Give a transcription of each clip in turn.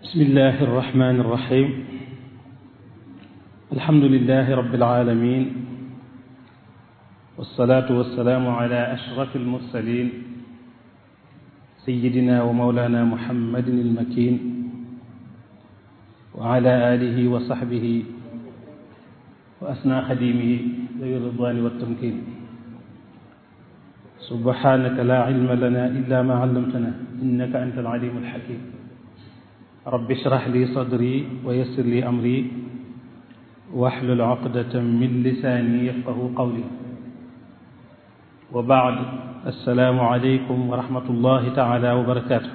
بسم الله الرحمن الرحيم الحمد لله رب العالمين والصلاة والسلام على أشرف المرسلين سيدنا ومولانا محمد المكين وعلى آله وصحبه وأسنى خديمه ذوي الرضوان والتمكين سبحانك لا علم لنا إلا ما علمتنا إنك أنت العليم الحكيم رب اشرح لي صدري ويسر لي أمري واحلل عقدة من لساني يفقه قولي وبعد السلام عليكم ورحمة الله تعالى وبركاته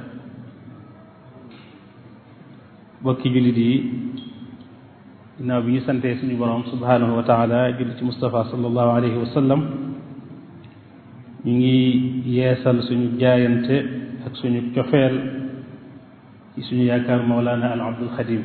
bokki jullit yi ginnaaw bi ñu santee suñu borom subhanahu wa taala julli ci Mustafa sallallahu alayhi wa sallam ñu ngi yeesal suñu jaayante ak suñu cofeel ci suñu yaakaar Mawlana al Abdul Xadim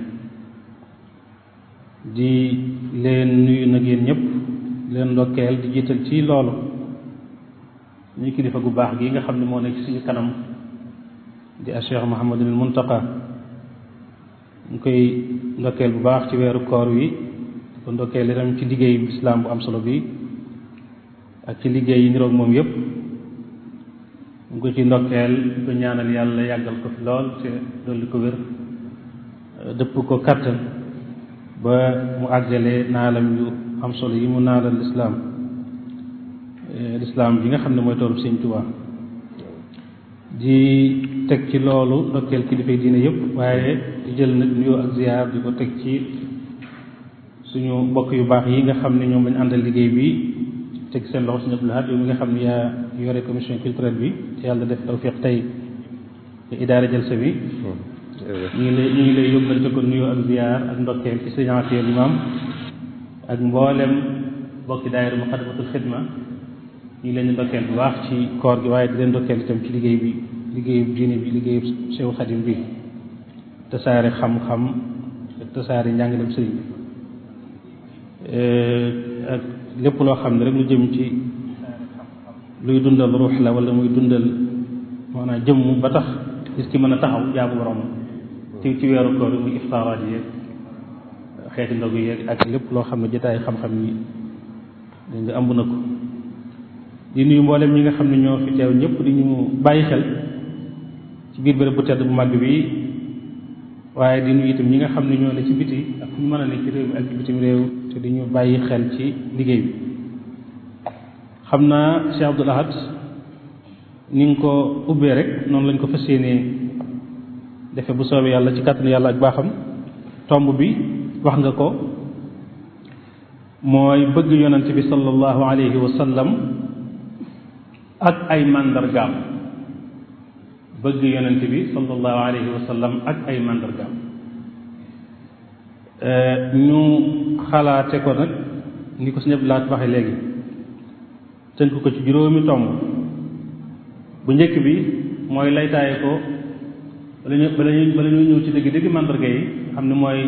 di leen nuyu nag yéen ñëpp leen ndokkeel di jiital ci loolu ñu kilifa gu baax gi nga xam ne moo nekk ci suñu kanam di a Cheikh Mouhamadul Muntaqa ñu koy ndokkeel bu baax ci weeru koor wi di ko ndokkeel itam ci liggéey islaam bu am solo bi ak ci liggéey yi niroog moom yépp ñu ngi ko ci ndokkeel di ko ñaanal yàlla yàggal ko fi lool te dolli ko wér dëpp ko kattan ba mu àggale naalam yu am solo yi mu naalal lislaam lislaam bi nga xam ne mooy toolu Sëñ Tuubaa di teg ci loolu ndokkeel kilifay diine yëpp waaye di jël nag nuyoo ak ziar di ko teg ci suñu mbokk yu baax yi nga xam ne ñoom lañ àndal liggéey bi teg seen loxo suñu Abdul Ahad yow mi nga xam ne yaa yore commission culturelle bi te yàlla def tawfiq tey te idaara jalsa bi ñu ngi lay ñu ngi lay yóbbante ko nuyoo ak ziar ak ndokkeel ci signature imam ak mboolem bokki daayira Muqaddamatul Xidma ñu ngi leen di ndokkeel bu baax ci koor gi waaye di leen ndokkeel itam ci liggéey bi liggéeyub diine bi liggéeyub Seexul Xadim bi tasaare xam-xam ak tasaare njàngaleem sëriñ bi ak lépp loo xam ne rek lu jëm ci luy dundal ruux la wala muy dundal maanaam jëmm ba tax gis ki mën a taxaw jaamu borom ci ci weeru koor muy iftaaraat yeeg xeeti ndogu yeeg ak lépp loo xam ne jotaay xam-xam yi dañ nga ëmb na ko di nuyu mboolem ñi nga xam ne ñoo fi teew ñëpp di ñu bàyyi xel ci biir bërëb bu tedd bu màgg bi waaye di nuyu itam ñi nga xam ne ñoo ne ci biti ak fu ñu mën a ne ci réew mi ak ci bitim réew te di ñu bàyyi xel ci liggéey bi xam naa Cheikh Abdoul Ahad ni nga ko ubbee rek noonu lañ ko fas yéenee defe bu soobee yàlla ci kàttanu yàlla ak baaxam tomb bi wax nga ko mooy bëgg yonent bi sallallahu alayhi wa sallam ak ay màndargaam bëgg yonent bi sallallahu alayhi wa sallam ak ay màndargaam ñu xalaate ko nag ni ko suñu laat waxe léegi tënk ko ci juróomi tomb bu njëkk bi mooy laytaaye ko bala ñu bala ñu bala ñu ñëw ci dëgg dëgg màndarga yi xam ne mooy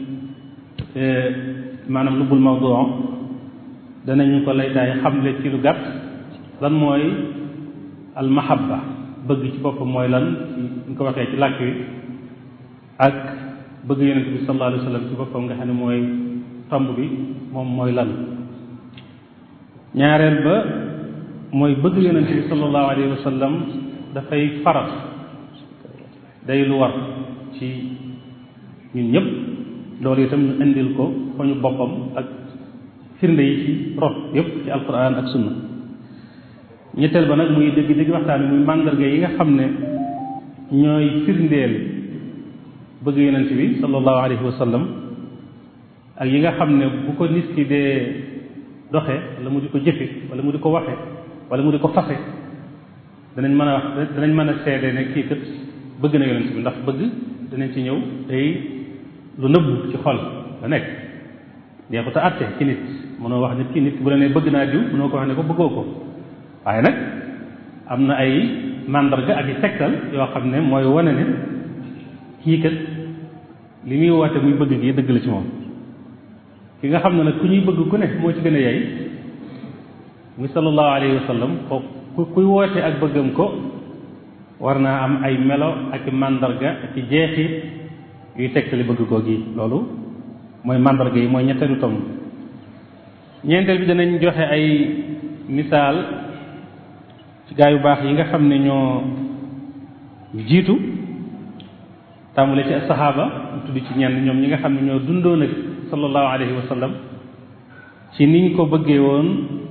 maanaam lubbul mawdu danañu ko laytaaye xamle ci lu gàtt lan mooy al mahabba bëgg ci boppam mooy lan ci ñu ko waxee ci làkk wi ak bëgg yonent bi sallallahu alayhi wa sallam ci boppam nga xam ne mooy tomb bi moom mooy lan ñaareel ba mooy bëgg yonent bi sallallahu alayhi wa sallam dafay farat day lu war ci ñun ñëpp loolu itam ñu indil ko ko ñu boppam ak firnde yi ci rot yëpp ci alquran ak sunna ñetteel ba nag muy dëgg dëgg waxtaan muy màndarga yi nga xam ne ñooy firndeel bëgg yonent bi sallallahu alayhi wa sallam ak yi nga xam ne bu ko nit ki dee doxe wala mu di ko jëfe wala mu di ko waxe wala mu di ko fase danañ mën a wax danañ mën a seede ne kii kat bëgg na yonent bi ndax bëgg danañ ci ñëw day lu nëbbu ci xol la nekk dee ko te àtte ci nit mënoo wax nit ki nit ki bu la nee bëgg naa diw mënoo ko wax ne ko bëggoo ko waaye nag am na ay màndarga ak i tegtal yoo xam ne mooy wane ne kii kat li muy woote muy bëgg gi dëgg la ci moom ki nga xam ne nag ku ñuy bëgg ku ne moo ci gën a yey muy sallallahu alayhi wa sallam ko ku kuy woote ak bëggam ko war naa am ay melo ak màndarga ak jeexit yuy tegtali bëgg koo gi loolu mooy màndarga yi mooy ñetteelu tomb ñeenteel bi danañ joxe ay misaal ci gaa yu baax yi nga xam ne ñoo jiitu tàmbale ci saxaaba mu tudd ci ñenn ñoom ñi nga xam ne ñoo dundoon ak sallallahu alayhi wa sallam ci niñ ko bëggee woon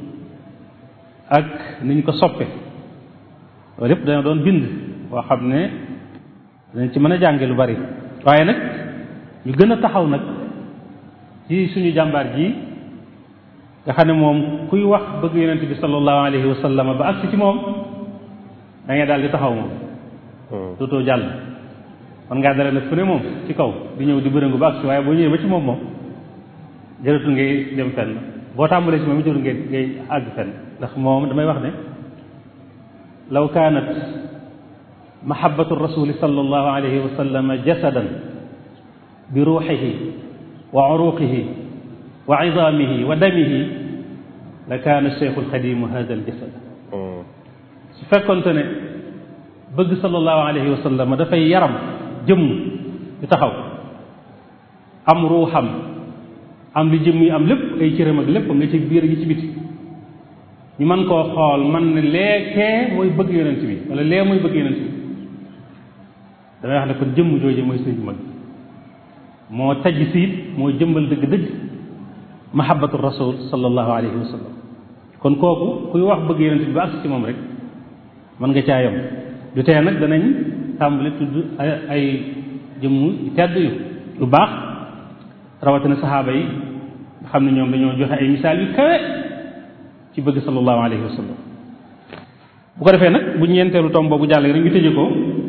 ak niñ ko soppe loolu yépp dana doon bind boo xam ne danañ ci mën a jànge lu bari waaye nag ñu gën a taxaw nag ci suñu jàmbaar ji nga xam ne moom kuy wax bëgg yonent bi sallallahu alayhi wa sallam ba agsi ci moom da ngay daal di taxaw moom dootoo jàll man ngaa dara nag fu ne moom ci kaw di ñëw di bërëngu ba agsi waaye boo ñëwee ba ci moom moom jërëtul ngay dem fenn boo tàmbalee ci moom jërëtul ngay ngay àgg fenn ndax moom damay wax ne law kaanat mahabbatu rasuli sallallahu alayhi wa sallam jasadan bi ruuxihi wa uruqihi wa idaamihi wa damihi la kaana cheikhu alxadimu hada aljasad su fekkonte ne bëgg sallallahu alayhi wa sallam dafay yaram jëmm di taxaw am ruuxam am li jëmm yi am lépp ay cëram ak léppam ne ci biir gi ci biti ñu mën koo xool man ne leekee mooy bëgg yonent bi wala lee mooy bëgg yonent bi damay wax ne kon jëmm jooju mooy sëñ mag moo taj siit moo jëmbal dëgg-dëgg mahabbatu rasul sallallahu alayhi wa sallam kon kooku kuy wax bëgg yonent bi ba agsi ci moom rek mën nga caa yem du tee nag danañ tàmbali tudd ay ay jëmm tedd yu lu baax rawatina saxaaba yi nga xam ne ñoom dañoo joxe ay misaal yu kawe ci bëgg sallallahu alayhi wa sallam bu ko defee nag bu ñeenteelu tom boobu jàll rek ñu tëje ko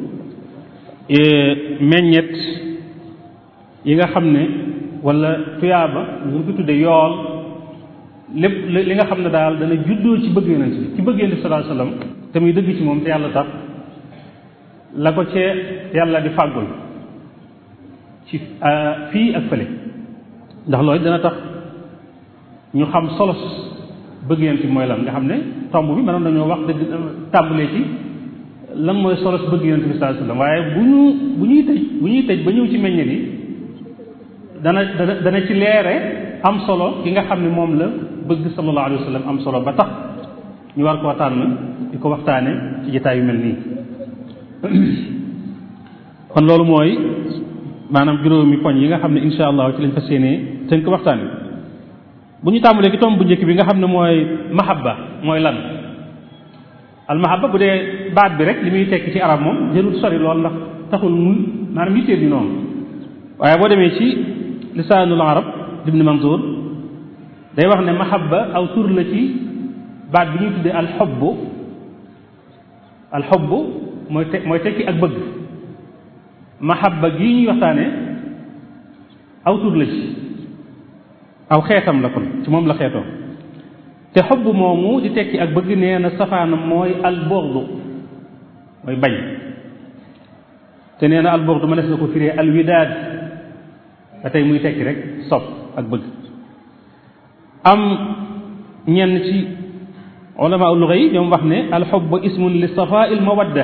meññet yi nga xam ne wala tuyaaba ñu ko tudde yool lépp li nga xam ne daal dana juddoo ci bëgg yonent bi ci bëgg yonent bi sallallahu alayhi wa sallam te muy dëgg ci moom te yàlla tax la ko cee yàlla di fàggul ci fii ak fële ndax loolu dana tax ñu xam solos bëgg yonent bi mooy lan nga xam ne tomb bi mënoon nañoo wax dëgg tàmbalee ci lan mooy solos bëgg yonent bi sallallahu alayhi wasallam waaye bu ñu bu ñuy tëj bu ñuy tëj ba ñëw ci meññet yi dana dana dana ci leere am solo ki nga xam ne moom la bëgg sallallahu alayhi wasallam am solo ba tax ñu war koo tànn di ko waxtaane ci jotaay yu mel nii kon loolu mooy maanaam juróomi poñ yi nga xam ne insha allah ci lañ fas yéenee tënk waxtaan wi bu ñu tàmbalee ki tomb bu njëkk bi nga xam ne mooy mahabba mooy lan al mahabba bu dee baat bi rek li muy tekki ci arab moom jërul sori lool ndax taxul mu maanaam yittee bi noonu waaye boo demee ci lisaanul arab ibn manzour day wax ne mahabba aw tur la ci baat bi ñuy tuddee alxobbu alxobbu mooy te mooy tekki ak bëgg mahabba gii ñuy waxtaane aw tur la ci aw xeetam la kon ci moom la xeetoo te xobb moomu di tekki ak bëgg nee na safaanam mooy albordu mooy bañ te nee na albordu ma des na ko firee alwidaad ba tey muy tekki rek sopp ak bëgg am ñenn ci ulama luga yi ñoom wax ne alxobb ismun li safaa il mawadda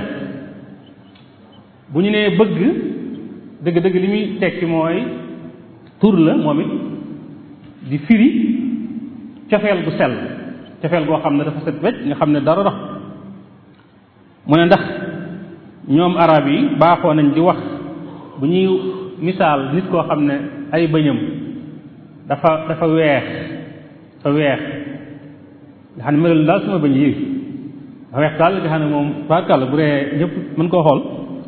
bu ñu nee bëgg dëgg-dëgg li muy tekki mooy tur la moom it di firi cofeel gu sell cofeel goo xam ne dafa set wecc nga xam ne dara dox mu ne ndax ñoom arab yi baaxoo nañ di wax bu ñuy misaal nit koo xam ne ay bëñam dafa dafa weex dafa weex nga xam ne melul daal sama bëñ yi dafa weex daal nga xam ne moom barkàlla bu dee ñëpp mën koo xool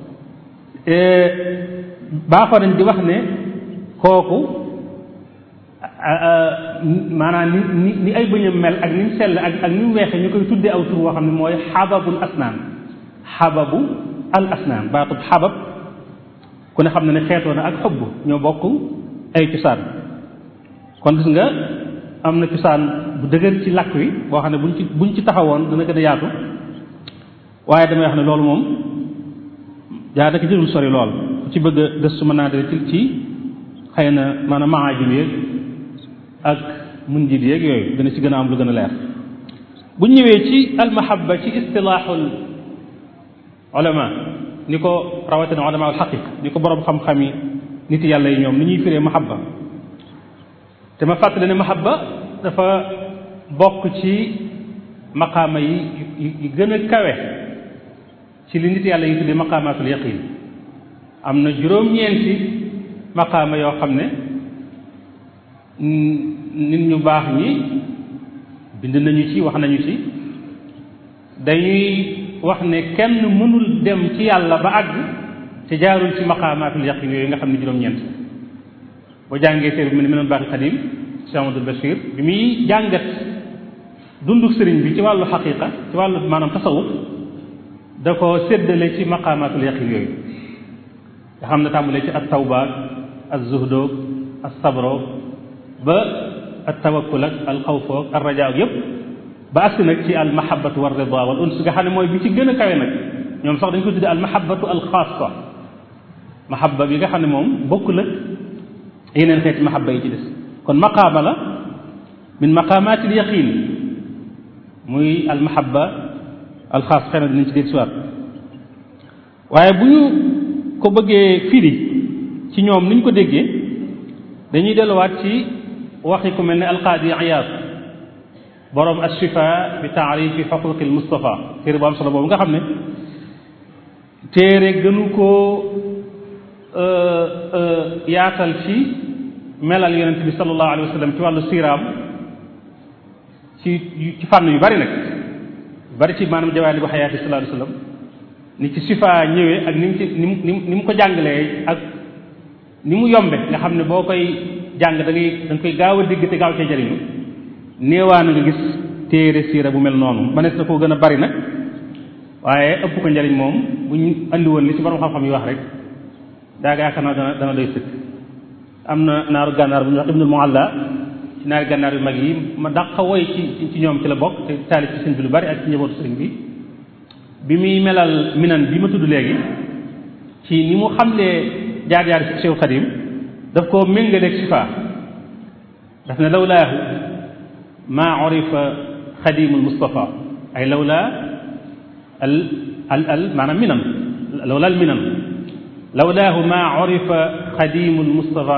baaxoo nañ di wax ne kooku maanaam ni ni ni ay bëñam mel ak ni mu sell ak ak ni mu weexee ñu koy tuddee aw tur woo xam ne mooy xababul asnaan xababu al asnaan baatub xabab ku ne xam ne ne xeetoo na ak xobb ñoo bokk ay cosaan kon gis nga am na cosaan bu dëgër ci làkk wi boo xam ne buñ ci buñ ci taxawoon dana gën a yaatu waaye damay wax ne loolu moom yaa naka jërul sori lool ku ci bëgg a gëstu mën naa de ci ci xëy na maanaam maajim yeeg ak mun jiit yeeg yooyu dana ci gën a am lu gën a leer bu ñëwee ci almahabba ci istilaaxul ulama ni ko rawatina ulama al xaqiq ni ko borom xam-xam yi nit yàlla yi ñoom ni ñuy firee mahabba te ma fàttali ne mahabba dafa bokk ci maqaama yi yi gën a kawe ci li nit yàlla yi tuddee maqaamaatul yaqin am na juróom-ñeenti maqaama yoo xam ne nit ñu baax ñi bind nañu ci wax nañu ci dañuy wax ne kenn mënul dem ci yàlla ba àgg te jaarul ci maqaamaatul yaqin yooyu nga xam ne juróom-ñeent boo jàngee téere bi mu ne mënoon baaxi xadim Cheikh Amadou Bachir bi muy jàngat dundu sëriñ bi ci wàllu xaqiqa ci wàllu maanaam tasawuf da ko séddale ci maqaamaatul yaqin yooyu nga xam ne tàmbalee ci at tawbaak ak zuhdoog ak sabro ba at tawakkul ak al xawfoog al rajaa yépp ba agsi nag ci al mahabatu war rida wal uns nga xam ne mooy bi ci gën a kawe nag ñoom sax dañ ko tudde al mahabatu al xaasa mahabba bi nga xam ne moom bokkul ak yeneen xeeti mahabba yi ci des kon maqaama la min maqaamaatil yaqin muy al mahabba al xaas xëy na dinañ ci dégg siwaat waaye bu ñu ko bëggee firi ci ñoom ni ñu ko déggee dañuy delluwaat ci waxi ku mel ne alqaadi Iyaad borom ashifa bi taarifi xuquqil Mustafa téere bu am solo boobu nga xam ne téere gënu koo yaatal ci melal yonent bi sallallahu alayhi wa sallam ci wàllu siiraam ci ci fànn yu bari nag bari ci maanaam jawaali bu xayaati sallallahu alayhi wa sallam ni ci sifa ñëwee ak ni mu ci ni mu ni mu ko jàngalee ak ni mu yombe nga xam ne boo koy jàng da ngay da nga koy gaaw a dégg te gaaw cee jariñu néewaan nga gis téere siira bu mel noonu manees na koo gën a bari nag waaye ëpp ko njariñ moom bu ñu andi woon li ci borom xam-xam yi wax rek daa yaakaar naa dana dana doy sëkk am na naaru gànnaar bu ñuy wax ibnul mualla ci naari gànnaar yu mag yi ma dàq woy ci ci ñoom ci la bokk te taalif ci sëñ bi lu bari ak ci njabootu sëriñ bi bi muy melal minan bi ma tudd léegi ci ni mu xamlee jaar-jaar ci Cheikh Xadim daf koo méngaleeg sifa daf ne lawlaahu maa urifa xadimul Mustafa ay lawlaa al al al maanaam minan lawlaa al minan lawlaahu maa urifa xadimul Mustafa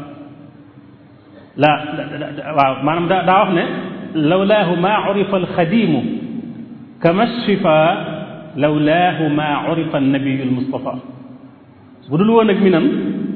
la waaw maanaam daa daa wax ne lawlaahu maa urifa al xadimu kama shifa lawlaahu maa urifa nabiyu al Mustafa bu dul woon ak minan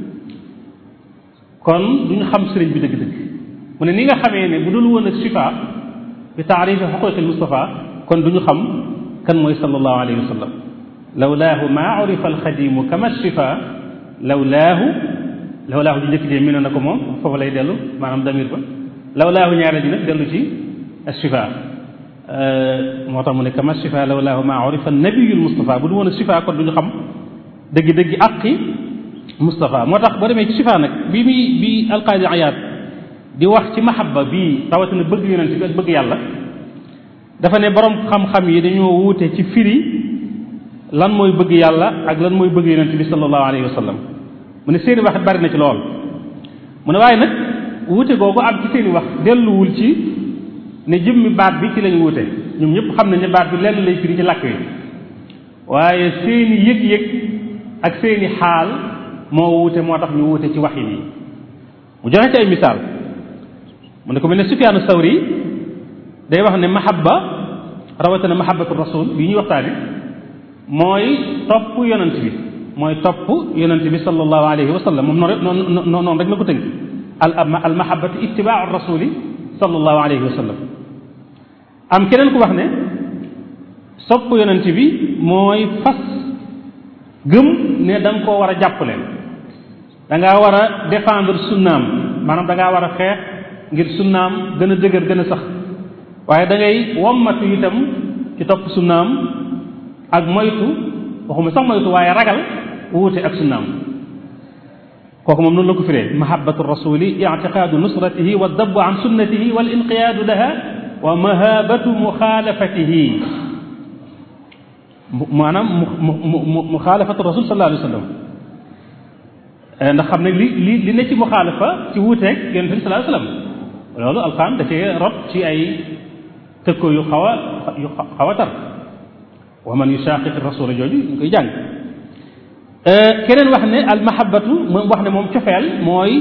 kon duñu xam sëriñ bi dëgg-dëgg mu ne ni nga xamee ne bu dul woon ak shifa bi taarifi xuquqil Mustafa kon duñu xam kan mooy sallallahu alayhi wa sallam lawlaahu maa urifa alxadimu kama shifa lawlaahu lawlaahu ji njëkk jee minan na ko moom foofu lay dellu maanaam damir ba lawlaahu ñaareel ji nag dellu ci shifa moo tax mu ne kama shifa lawlaahu maa urifa nabiyul Mustafa bu dul woon ak shifa kon duñu xam dëgg-dëgg àqi Moustapha moo tax boo demee ci sifa nag bi muy bi alqaadi ayaat di wax ci mahabba bii rawatina bëgg yonent bi ak bëgg yàlla dafa ne borom xam-xam yi dañoo wuute ci firi lan mooy bëgg yàlla ak lan mooy bëgg yonent bi sallallahu alayhi wa sallam mu ne seeni wax bari na ci lool mu ne waaye nag wuute googu am ci seeni wax delluwul ci ne jëmmi baat bi ci lañ wuute ñoom ñëpp xam nañ ne baat bi lenn lay firi ci làkk yi waaye seeni yëg-yëg ak seeni xaal moo wuute moo tax ñu wuute ci waxin yi mu joxe ci ay misaal mu ne ko mel ne Sufyaanu Sawri day wax ne mahabba rawatina mahabbatu rasul bi ñuy waxtaane mooy topp yonent bi mooy topp yonent bi sallallahu alayhi wa sallam moom noonu rek noonu noonu rek la ko tënk al al mahabbatu ittibaau rasuli sallallahu alayhi wa sallam am keneen ku wax ne sopp yonent bi mooy fas gëm ne da nga koo war a jàppale da ngaa war a défendre sunnaam maanaam da ngaa war a xeex ngir sunnaam gën a dëgër gën a sax waaye da ngay wommatu itam ci topp sunnaam ak moytu waxuma sax moytu waaye ragal wuute ak sunnaam kooku moom noonu la ko firee mahabbatu rasuli ictiqaadu nusratihi wa dabbu an sunnatihi wal inqiyaadu laha wa mahabatu muxaalafatihi maanaam mu mu mu muxaalafatu rasul sallallahu alayhi wa sallam ndax xam ne li li li ne ci muxaalafa ci wuuteeg yonent bi sallallahu alayhi wa sallam loolu alxuraan da cee rot ci ay tëkko yu xaw a yu xaw a tar wa man yushaqiq rasula jooju ñu koy jàng keneen wax ne al mahabbatu moom wax ne moom cofeel mooy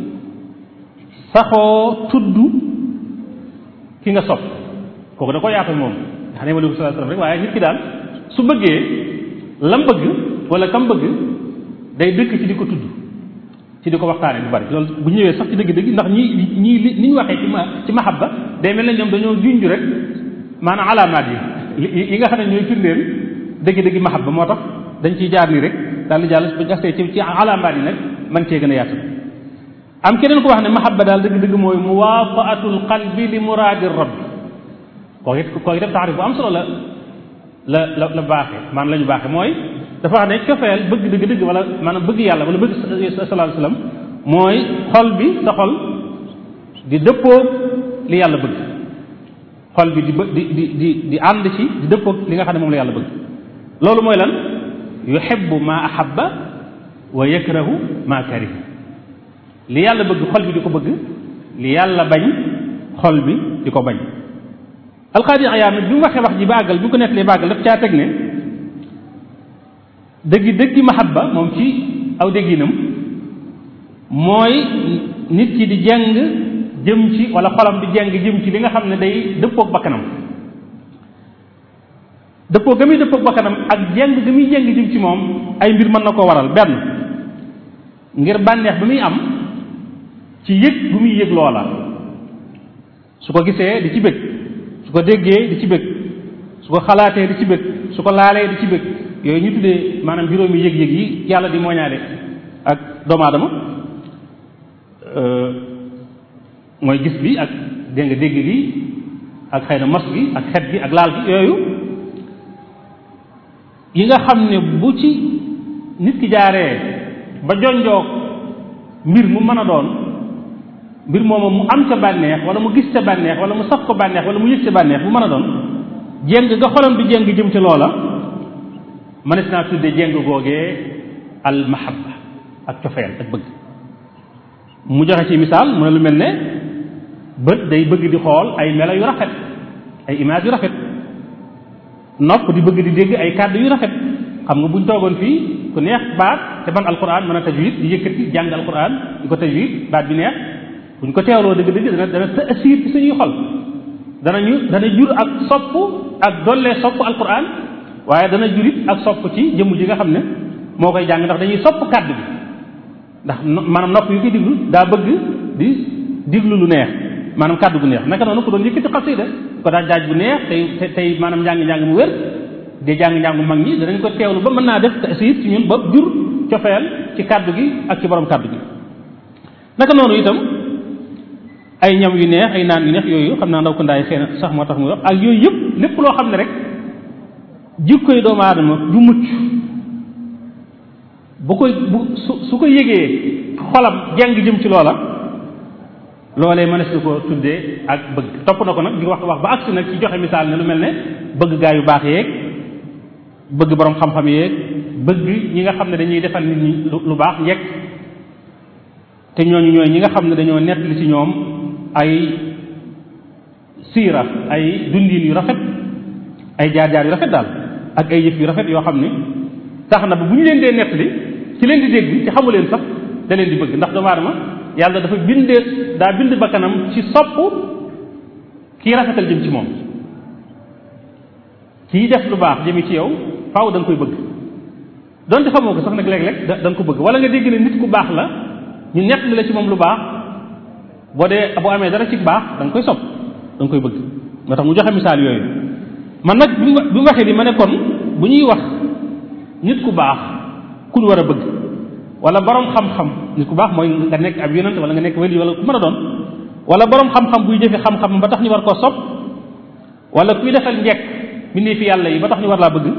saxoo tudd ki nga sopp kooku da ko yaatal moom nga xam ne wala sallallahu alayhi wasallam rek waaye nit ki daal su bëggee lam bëgg wala kam bëgg day dëkk ci di ko tudd ci di ko waxtaane bu bari loolu bu ñëwee sax ci dëgg-dëgg ndax ñi ñi li ni ñu waxee ci ma ci mahabba day mel ne ñoom dañoo junj rek maanaam alaamaat yi yi nga xam ne ñooy firndeel dëgg-dëgg mahabba moo tax dañ ciy jaar nii rek daal di jàll bu jaxtee ci ci alaamaat yi nag man cee gën a yaatu am keneen ko wax ne mahabba daal dëgg-dëgg mooy muwaafaatul qalbi li muraadi rabbi kooku it kooku itam taarif bu am solo la la la la baaxee maanaam la ñu baaxee mooy dafa wax ne cofeel bëgg dëgg dëgg wala maanaam bëgg yàlla wala bëgg sallallahu alayhi wasallam mooy xol bi sa xol di dëppoo li yàlla bëgg xol bi di bë di di di di ànd ci di dëppoo li nga xam ne moom la yàlla bëgg loolu mooy lan yuhibbu ma ahabba wa yakrahu ma kariha li yàlla bëgg xol bi di ko bëgg li yàlla bañ xol bi di ko bañ alqaadi ayaam nag bi mu waxee wax ji bàggal bi mu ko nettalee bàggal daf caa teg ne dëggi dëggi mahabba moom ci aw dégginam mooy nit ki di jeng jëm ci wala xolam di jeng jëm ci li nga xam ne day dëppoog bakkanam dëppoo ga muy dëppoog bakkanam ak jeng ga muy jeng jëm ci moom ay mbir mën na ko waral benn ngir bànneex bi muy am ci yëg bu muy yëg loola su ko gisee di ci bëgg su ko déggee di ci bëgg su ko xalaatee di ci bëgg su ko laalee di ci bëgg yooyu ñu tuddee maanaam juróomi yëg-yëg yi yàlla di mooñaale ak doomu aadama mooy gis bi ak dégg nga dégg bi ak xëy na mos bi ak xet bi ak laal bi yooyu yi nga xam ne bu ci nit ki jaaree ba jonjoog mbir mu mën a doon mbir mooma mu am ca bànneex wala mu gis ca bànneex wala mu saf ko bànneex wala mu yëg ca bànneex bu mën a doon jéng nga xolam bi jéng jëm ci loola mënees naa tudde jéng googee al mahabba ak cofeel ak bëgg mu joxe ci misaal mu ne lu mel ne bët day bëgg di xool ay melo yu rafet ay image yu rafet nopp di bëgg di dégg ay kàddu yu rafet xam nga buñ toogoon fii ku neex baat te man alquran mën a tajwid di yëkkati jàng alquran di ko tajwid baat bi neex buñ ko teewloo dëgg-dëgg dana dana taasiir ci suñuy xol danañu dana jur ak sopp ak dollee sopp alquran waaye dana jurit ak sopp ci jëmm ji nga xam ne moo koy jàng ndax dañuy sopp kàddu bi ndax maanaam nopp yu koy diglu daa bëgg di diglu lu neex maanaam kàddu gu neex naka noonu ko doon yëkkati xasida ko daa jaaj bu neex tey tey maanaam njàng-njàng mu wér di jàng-njàng mu mag ñi danañ ko teewlu ba mën naa def taasiir ci ñun ba jur cofeel ci kàddu gi ak ci borom kàddu gi naka noonu itam ay ñam yu neex ay naan yu neex yooyu xam naa ndaw ko ndaay xëy na sax moo tax muy wax ak yooyu yëpp lépp loo xam ne rek jikkoy doomu aadama du mucc bu koy bu su su ko yëgee xolam jàng jëm ci loola loolee mënees na ko tuddee ak bëgg topp na ko nag di wax wax ba agsi nag ci joxe misaal ne lu mel ne bëgg gaa yu baax yeeg bëgg borom xam-xam yeeg bëgg ñi nga xam ne dañuy defal nit ñi lu baax njekk te ñooñu ñooy ñi nga xam ne dañoo nettali ci ñoom ay siira ay dundin yu rafet ay jaar-jaar yu rafet daal ak ay yëf yu rafet yoo xam ne tax na ba bu ñu leen dee nettali ci leen di dégg ci xamu leen sax da leen di bëgg ndax doomu aadama yàlla dafa bindee daa bind bakkanam ci sopp kii rafetal jëm ci moom kii def lu baax jëmi ci yow faaw da nga koy bëgg donte xamoo ko sax nag léeg-léeg da nga ko bëgg wala nga dégg ne nit ku baax la ñu nettali la ci moom lu baax boo dee boo amee dara ci baax da nga koy sopp da nga koy bëgg moo tax mu joxe misaal yooyu man nag bi mu waxee li ma ne kon bu ñuy wax nit ku baax ku ñu war a bëgg wala borom xam-xam nit ku baax mooy nga nekk ab yonent wala nga nekk wali wala ku mën a doon wala borom xam-xam buy jëfe xam-xam ba tax ñu war koo sopp wala kuy defal njekk bindee fi yàlla yi ba tax ñu war laa bëgg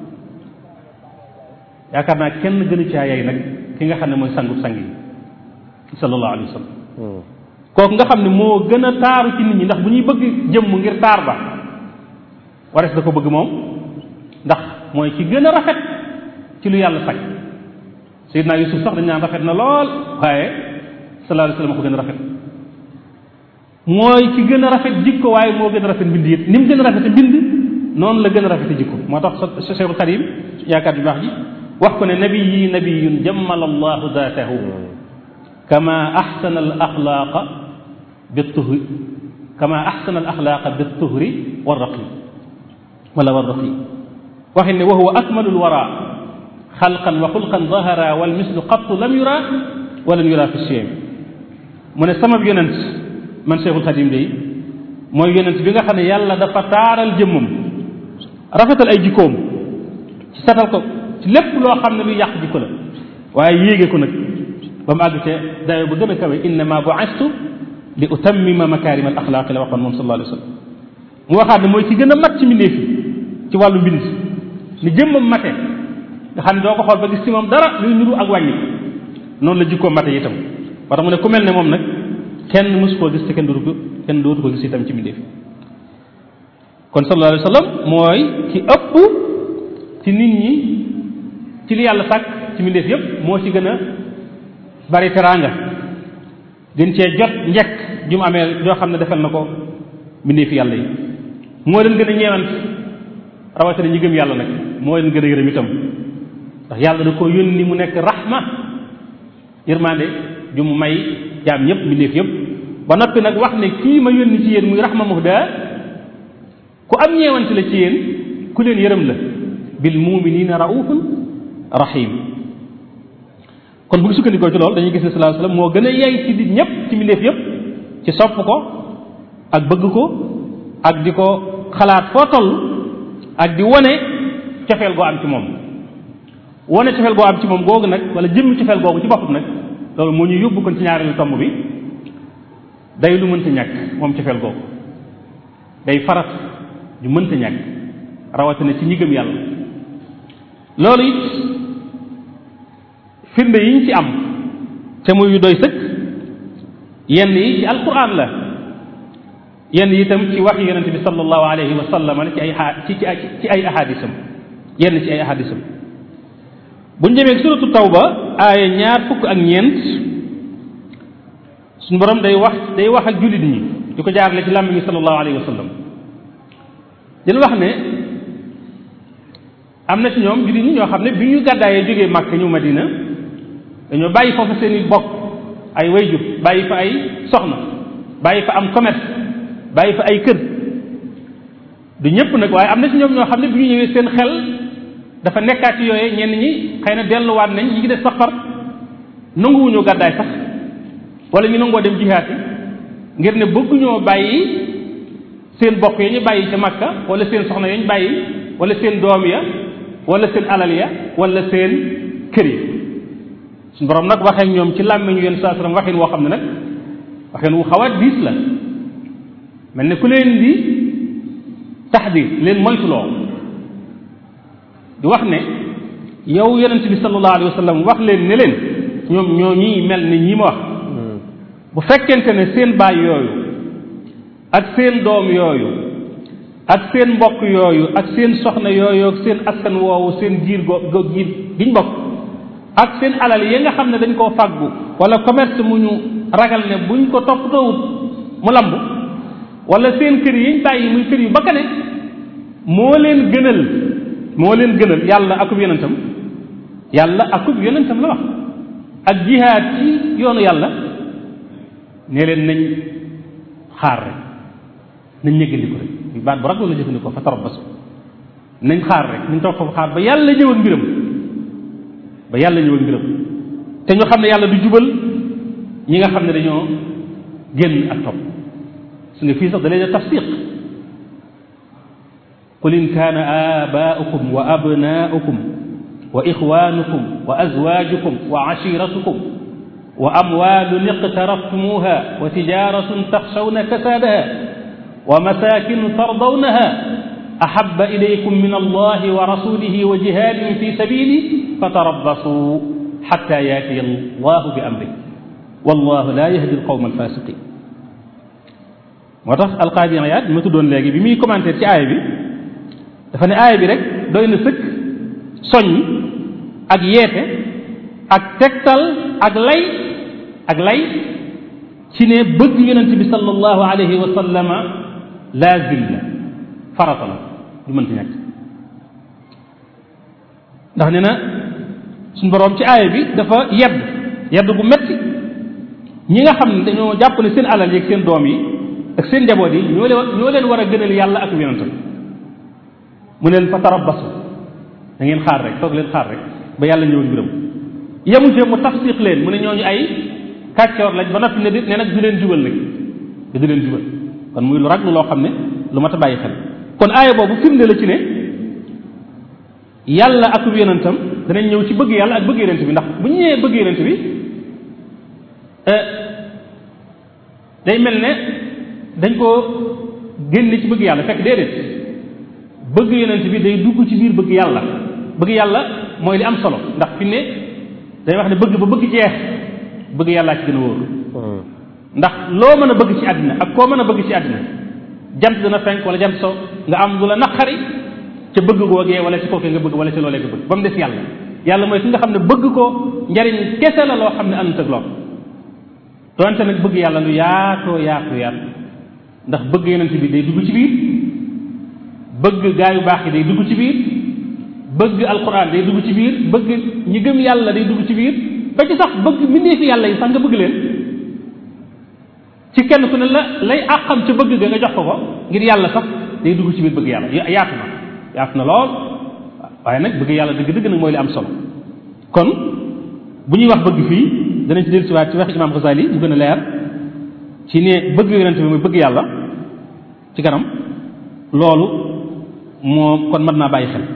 yaakaar naa kenn gënu caa yay nag ki nga xam ne mooy sangu sang yi sallallahu alayhi wa sallam kooku nga xam ne moo gën a taaru ci nit ñi ndax bu ñuy bëgg jëmm ngir taar ba warees da ko bëgg moom ndax mooy ki gën a rafet ci lu yàlla sag Seydina Yusuf sax dañ naan rafet na lool waaye sallallahu alayhi wa sallam ko gën a rafet mooy ki gën a rafet jikko waaye moo gën a rafet mbind it ni mu gën a rafet mbind noonu la gën a rafet jikko moo tax Cheikhul Xadim yaakaar bi baax ji wax ko ne nabiyi nabiyun jammala allahu daatahu kama axsana al axlaaqa بالطهر كما أحسن الأخلاق بالطهر والرقي ولا والرقي وحن وهو أكمل الورى خلقا وخلقا ظهرا والمثل قط لم يرى ولم يرى في الشيء من السماء يونس من شيخ الخديم دي mooy yonent bi nga xam ne yàlla dafa taaral jëmmam rafetal ay jikkoom ci satal ko ci lépp loo xam ne luy yàq jikko la waaye yéege ko nag ba mu àgg ca dayo ba gën a kawe innama bu'istu li utammima makarim al axlaaqi la waxoon moom sallallahu alayhi wa sallam mu waxaat ne mooy ci gën a mat ci mbindeef yi ci wàllu mbind ni jëmmam mate nga xam ne doo ko xool ba gis ci moom dara luy nuru ak wàññi noonu la jikkoom mate itam war mu ne ku mel ne moom nag kenn mësu koo gis te kenn dootu ko kenn dootu ko gis itam ci mbindeef yi kon sallallahu alayhi wa sallam mooy ci ëpp ci nit ñi ci li yàlla sàkk ci mbindeef yépp moo ci gën a bari teraanga gën cee jot njekk ju mu amee joo xam ne defal na ko mbindee fi yàlla yi moo leen gën a ñeewant rawatina ñi gëm yàlla nag moo leen gën a yërëm itam ndax yàlla da ko yónni mu nekk rahma yërmande ju mu may jaam ñëpp mbindeef yëpp ba noppi nag wax ne kii ma yónni ci yéen muy rahma muhda ku am ñeewant la ci yéen ku leen yërëm la bil muminina raufun rahim kon bu ñu sukkandikoo ci loolu dañuy gis ne sallallahu alayhi wasallam moo gën a yey ci nit ñëpp ci mbindeef yëpp ci sopp ko ak bëgg ko ak di ko xalaat foo toll ak di wone cofeel goo am ci moom wone cofeel goo am ci moom googu nag wala jëmmi cofeel googu ci boppam nag loolu moo ñu yóbbu kon ci ñaareelu tomb bi day lu mënta ñàkk moom cofeel googu day farat ju mënta ñàkk rawatina ci ñi gëm yàlla loolu it firnde yi ñu ci am te muy yu doy sëkk yenn yi ci alquran la yenn yi itam ci wax yonente bi sallallahu alayhi wa sallam ci ay ci ci ci ay ahadisam yenn ci ay ahadisam bu ñu demee suratu tawba aaya ñaar fukk ak ñeent suñu borom day wax day wax ak jullit ñi di ko jaarale ci làmmiñu sallallahu alayhi wa sallam dina wax ne am na ci ñoom jullit ñi ñoo xam ne bi ñu gàddaayee jógee màkk ñu madina dañoo bàyyi foofu seen i bokk ay wayjur bàyyi fa ay soxna bàyyi fa am commerce bàyyi fa ay kër du ñëpp nag waaye am na ci ñoom ñoo xam ne bi ñu ñëwee seen xel dafa nekkaat ci yooyee ñenn ñi xëy na delluwaat nañ ñi ngi def sax far nanguwuñoo gàddaay sax wala ñu nangoo dem jihaati ngir ne bëgguñoo bàyyi seen bokk ya ñu bàyyi ca Makka wala seen soxna ya ñu bàyyi wala seen doom ya wala seen alal ya wala seen kër yi suñu borom nag waxee ñoom ci làmmiñu yéen saa sallam waxin woo xam ne nag waxin wu xaw a diis la mel ne ku leen di taxdir leen moytuloo di wax ne yow yonent bi sallallahu alayhi wa sallam wax leen ne leen ñoom ñoo ñii mel ne ñi ma wax bu fekkente ne seen baay yooyu ak seen doom yooyu ak seen mbokk yooyu ak seen soxna yooyu ak seen askan woowu seen giir go go giir giñ bokk ak seen alal yi nga xam ne dañ koo fàggu wala commerce mu ñu ragal ne buñ ko toppatoowut mu lamb wala seen kër yiñ bàyyi muy kër yu bakkane moo leen gënal moo leen gënal yàlla akub yonentam yàlla akub yonentam la wax ak jihaad ci yoonu yàlla ne leen nañ xaar rek nañ ñëggandiku rek baat bu raglu la jëfandikoo fa tarabbasu nañ xaar rek nañ toog foofu xaar ba yàlla ñëw ak mbiram ba yàlla ñëw ak mbiram te ñu xam ne yàlla du jubal ñi nga xam ne dañoo génn ak topp su nga fii sax da leen a tafsiq qul in kaana aabaa'ukum wa abnaa'ukum wa ixwaanukum wa azwaajukum wa ashiratukum wa amwaalun iqtaraftumuuha wa tijaaratun taxshawna kasaadaha wa masaakin tardawnaha ahabba ilaykum min allahi wa rasulihi wa jihaadin fi sabili fatarabbasuu xatta yaatiya allahu bi amri wallahu la yahdi alqawma alfasiqin moo tax alqaadi Iyaad ma tuddoon léegi bi muy commentaire ci aaya bi dafa ne aaya bi rek doy na sëkk soññ ak yeete ak tegtal ak lay ak lay ci ne bëgg yonent bi sallallahu alayhi wa sallama laazim la farata la du mënta ñàkk ndax nee na suñu boroom ci aaya bi dafa yedd yedd bu metti ñi nga xam ne dañoo jàpp ne seen alal yeeg seen doom yi ak seen njaboot yi ñoo leen ñoo leen war a gënal yàlla ak yonentam mu ne leen fa tarabbasu da ngeen xaar rek toog leen xaar rek ba yàlla ñëw mbiram yemu ci mu tafsiq leen mu ne ñooñu ay kàccoor lañ ba noppi ne di ne nag du leen jubal nag te du leen jubal kon muy lu raglu loo xam ne lu mat a bàyyi xel kon aaya boobu firnde la ci ne yàlla ak yonentam danañ ñëw ci bëgg yàlla ak bëgg yonent bi ndax bu ñu ñëwee bëgg yonent bi day mel ne dañ koo génne ci bëgg yàlla fekk déedéet bëgg yonent bi day dugg ci biir bëgg yàlla bëgg yàlla mooy li am solo ndax fi ne day wax ne bëgg ba bëgg jeex bëgg yàllaa ci gën a wóor ndax loo mën a bëgg ci àddina ak koo mën a bëgg ci àddina jant dina fenk wala jant so nga am lu la naqari ca bëgg googee wala ci kookee nga bëgg wala ci loolee nga bëgg ba mu des yàlla yàlla mooy ki nga xam ne bëgg ko njariñ kese la loo xam ne àndut ak lool doonte nag bëgg yàlla lu yaatoo yaatu yaatu ndax bëgg yonent bi day dugg ci biir bëgg gaa yu baax yi day dugg ci biir bëgg alquran day dugg ci biir bëgg ñi gëm yàlla day dugg ci biir ba ci sax bëgg mbindee fi yàlla yi sax nga bëgg leen ci kenn ku ne la lay àqam ca bëgg ga nga jox ko ko ngir yàlla sax day dugg ci biir bëgg yàlla yaatu na yaatu na lool waaye nag bëgg yàlla dëgg-dëgg nag mooy li am solo kon bu ñuy wax bëgg fii danañ ci dellu siwaat ci wax imam Ghazali mu gën a leer ci ne bëgg yonent bi muy bëgg yàlla ci kanam loolu moo kon mën naa bàyyi xel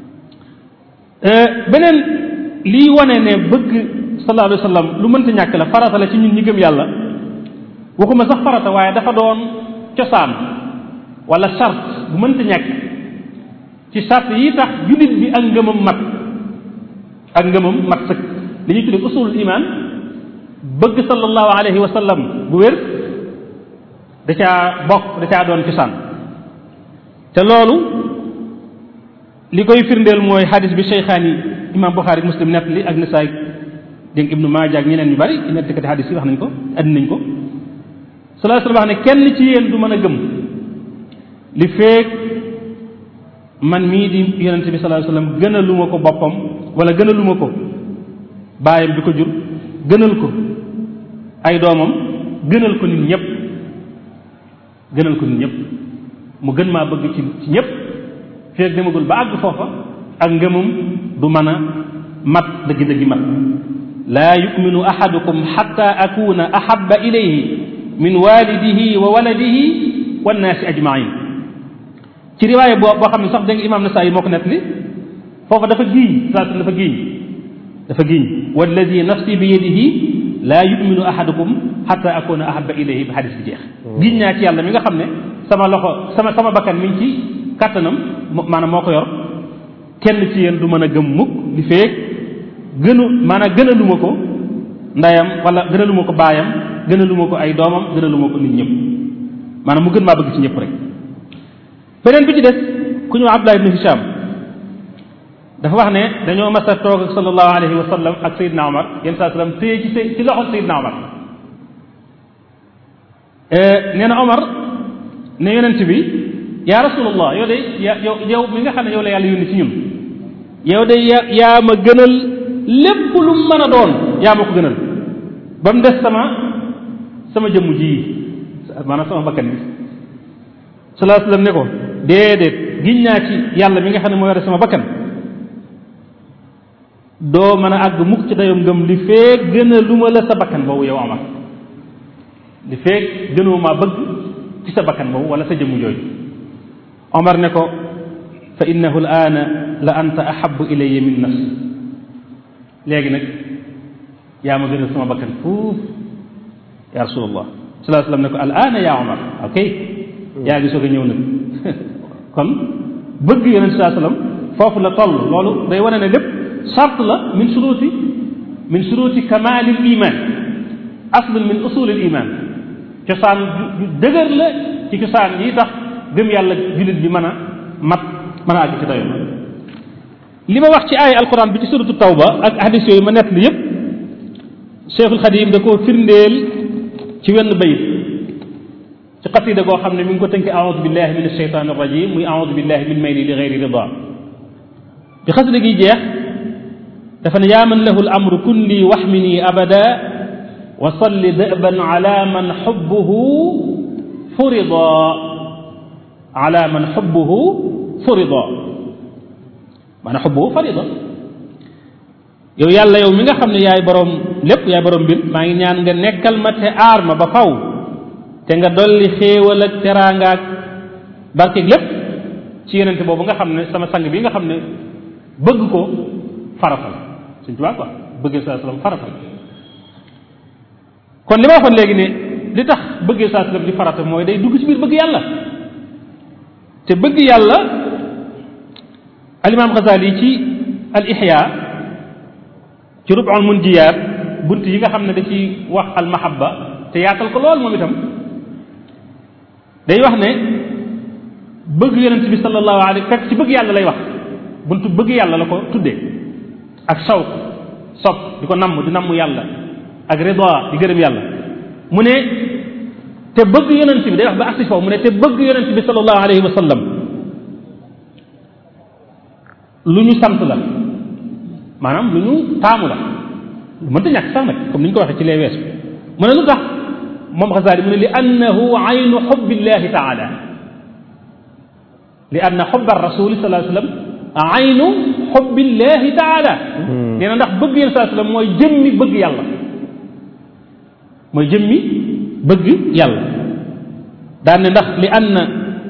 beneen lii wane ne bëgg sallallahu alayhi wa sallam lu mënta ñàkk la farata la ci ñun ñi gëm yàlla waxuma sax farata waaye dafa doon cosaan wala charte bu mënta ñàkk ci charte yi tax jullit bi ak ngëmam mat ak ngëmam mat sëkk li ñuy tuddee usulul iman bëgg sallallahu alayhi wa sallam bu wér da caa bokk da caa doon cosaan te loolu li koy firndeel mooy xadis bi cheykhaan yi imam Buxaari muslim nett li ak nisaay dégg ibnu maaja ak ñeneen ñu bari nettikati xadis yi wax nañ ko andi nañ ko sallallahu alayhi wa sallam wax ne kenn ci yéen du mën a gëm li feek man mii di yonente bi sallallahu alayhi wa sallam gënaluma ko boppam wala gënaluma ko baayam bi ko jur gënal ko ay doomam gënal ko nit ñëpp gënal ko nit ñëpp mu gën maa bëgg ci ci ñëpp feeg demagul ba àgg foofa ak ngëmam du mën a mat dëggi-dëggi mat laa yuminu ahadukum xatta akuna ahaba ilayhi min walidihi wa waladihi wannaasi ajmain ci riwaaya boo boo xam ne sax dégg nga imam Nasaayi moo ko net li foofa dafa giiñ saa dafa giiñ dafa giiñ walladi nafsi bi yadihi laa yuminu ahadukum xatta akuna ahaba ilayhi ba xadis bi jeex giiñ naa ci yàlla mi nga xam ne sama loxo sama sama bakkan mi ngi ci kàttanam maanaam moo ko yor kenn ci yéen du mën a gëm mukk li feeg gënu maanaam gënaluma ko ndeyam wala gënaluma ko baayam gënaluma ko ay doomam gënaluma ko nit ñëpp maanaam mu gën maa bëgg ci ñëpp rek beneen bi ci des ku ñu Abdullah ibn Hisham dafa wax ne dañoo mas a toog ak sallallahu alayhi wa sallam ak Seydina Omar yenn saa sallam téye ci ci loxo Seydina Omar nee na Omar ne yonent bi yaa rasulallah yow de ya yow yow mi nga xam ne yow la yàlla yónni ci ñun yow de ya yaa ma gënal lépp lu mën a doon yaa ma ko gënal ba mu des sama sama jëmm ji maanaam sama bakkan bi salaa sallam ne ko déedéet giñ naa ci yàlla mi nga xam ne moo yore sama bakkan doo mën a àgg mukk ci dayom ngëm li feeg gën a lu ma la sa bakkan boobu yow Omar li feeg gënoo maa bëgg ci sa bakkan boobu wala sa jëmm jooju Omar ne ko fa innahu al aana la anta ahabu ilayya min nafsi léegi nag yaa ma gënal sama bakkan fuuf ya rasulallah salaa sallam ne ko al aana ya Omar ok yaa ngi soog a ñëw nag kon bëgg yonent saa sallam foofu la toll loolu day wane ne lépp sart la min suruti min suruti kamalil iman aslun min usulil iman cosaan ju dëgër la ci cosaan yi tax gëm yàlla jullit bi mën a mat mën a àgg ci dayo li ma wax ci aaya alquran bi ci suratu tawba ak hadis yooyu ma nett li yépp cheikhul xadim da koo firndeel ci wenn bayit ci xasida goo xam ne mi ngi ko tënk aoudu billahi min alcheytan arrajim muy aoudu billahi min mayli li geyri rida bi xasida gi jeex dafa ne yaa man lahu l amru kun lii waxmini abada wa salli dëban ala man xubbuhu furida ala man xubbuhu furida maanaam xubbuhu farida yow yàlla yow mi nga xam ne yaay borom lépp yaay borom mbir maa ngi ñaan nga nekkal ma te aar ma ba faw te nga dolli xéewal ak teraanga ak barkeeg lépp ci yenente boobu nga xam ne sama sang bi nga xam ne bëgg ko faratal suñ tubaab quoi bëggee saa sallam faratal kon li ma waxoon léegi ne li tax bëggee saa sallam di farata mooy day dugg ci biir bëgg yàlla te bëgg yàlla alimaam Xasaali ci al ihya ci rub'ul munjiyaat bunt yi nga xam ne da ci wax al mahabba te yaatal ko lool moom itam day wax ne bëgg yonent bi sallallahu alayhi fekk ci bëgg yàlla lay wax buntu bëgg yàlla la ko tuddee ak shawq sopp di ko namm di namm yàlla ak rida di gërëm yàlla mu ne te bëgg yonent bi day wax ba agsi foofu mu ne te bëgg yonent bi sallallahu alayhi wa sallam lu ñu sant la maanaam lu ñu taamu la lu mënta ñàkk sax nag comme ni ñu ko waxee ci lee weesu mu ne lu tax moom xasaali mu ne li annahu aynu xubbillahi taala li anna xubba rasuli sallallahu alayhi wasallam aynu xubbillahi taala nee na ndax bëgg yéen sallallahu alayhi wasallam mooy jëmmi bëgg yàlla mooy jëmmi bëgg yàlla daan ne ndax li anna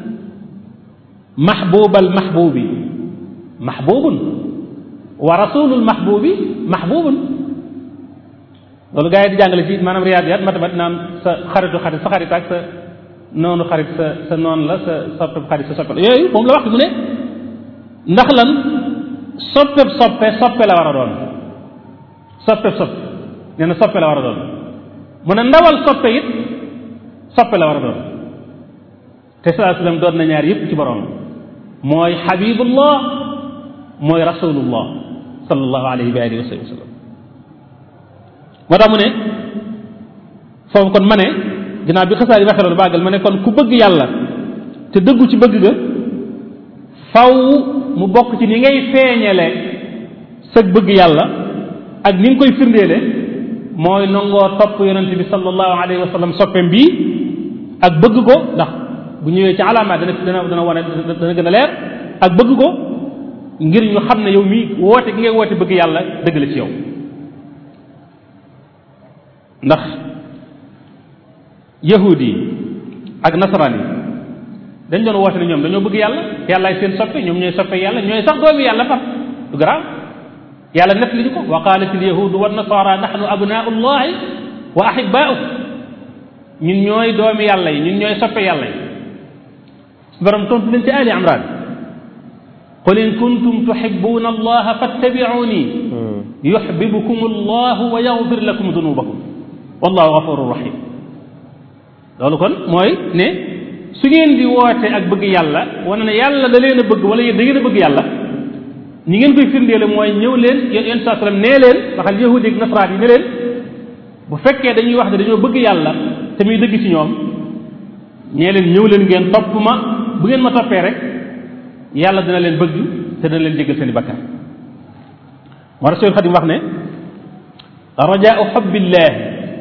maxbubal maxbubi maxbubun wa rasulul maxbubi maxbubun loolu gars yi di jàngale ci maanaam riyaadiyaat matamat naan sa xaritu xarit sa xarit ak sa noonu xarit sa sa noonu la sa soppeb xarit sa soppe la yooyu moom la wax mu ne ndax lan soppeb soppe soppe la war a doon soppeb soppe nee na soppe la war a doon mu ne ndawal soppe it soppe la war a doon te salaa sallam doon na ñaar yëpp ci borom mooy xabibullah mooy rasulullah sallallahu alayhi wa alihi wa sallam moo tax mu ne foofu kon ma ne ginnaaw bi xasaar yi waxee loolu bàggal ma ne kon ku bëgg yàlla te dëggu ci bëgg ga faw mu bokk ci ni ngay feeñale sëg bëgg yàlla ak ni nga koy firndeele mooy nangoo topp yonent bi sallallahu alayhi wa sallam soppeem bii ak bëgg ko ndax bu ñëwee ci alaamaat dana dana dana wane dana gën a leer ak bëgg ko ngir ñu xam ne yow mii woote gi ngay woote bëgg yàlla dëgg la ci yow ndax yahudi yi ak nasaraan yi dañ doon woote ne ñoom dañoo bëgg yàlla yàllaay seen soppe ñoom ñooy soppe yàlla ñooy sax doomi yàlla far du garaaw yàlla net li ñu ko wa qalat al yahudu wa nasara nahnu abnaau llahi wa ahibaau ñun ñooy doomi yàlla yi ñun ñooy soppe yàlla yi su borom tontu leen ci ali imran qul in kuntum tuhibbuna allaha fattabi'uni yuhibbukum allahu wa yaghfir lakum dunubakum wallahu ghafurur rahim loolu kon mooy ne su ngeen di woote ak bëgg yàlla wane ne yàlla da leen a bëgg wala yéen da ngeen a bëgg yàlla ñi ngeen koy firndeele mooy ñëw leen yéen yéen saa sallam nee leen waxal yahudi ak nasaraat yi ne leen bu fekkee dañuy wax ne dañoo bëgg yàlla te muy dëgg ci ñoom ñee leen ñëw leen ngeen topp ma bu ngeen ma toppee rek yàlla dina leen bëgg te dina leen jéggal seen i bakkaar moo tax Seydou Xadim wax ne rajaau xubbillah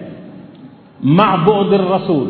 maa bu'di rasul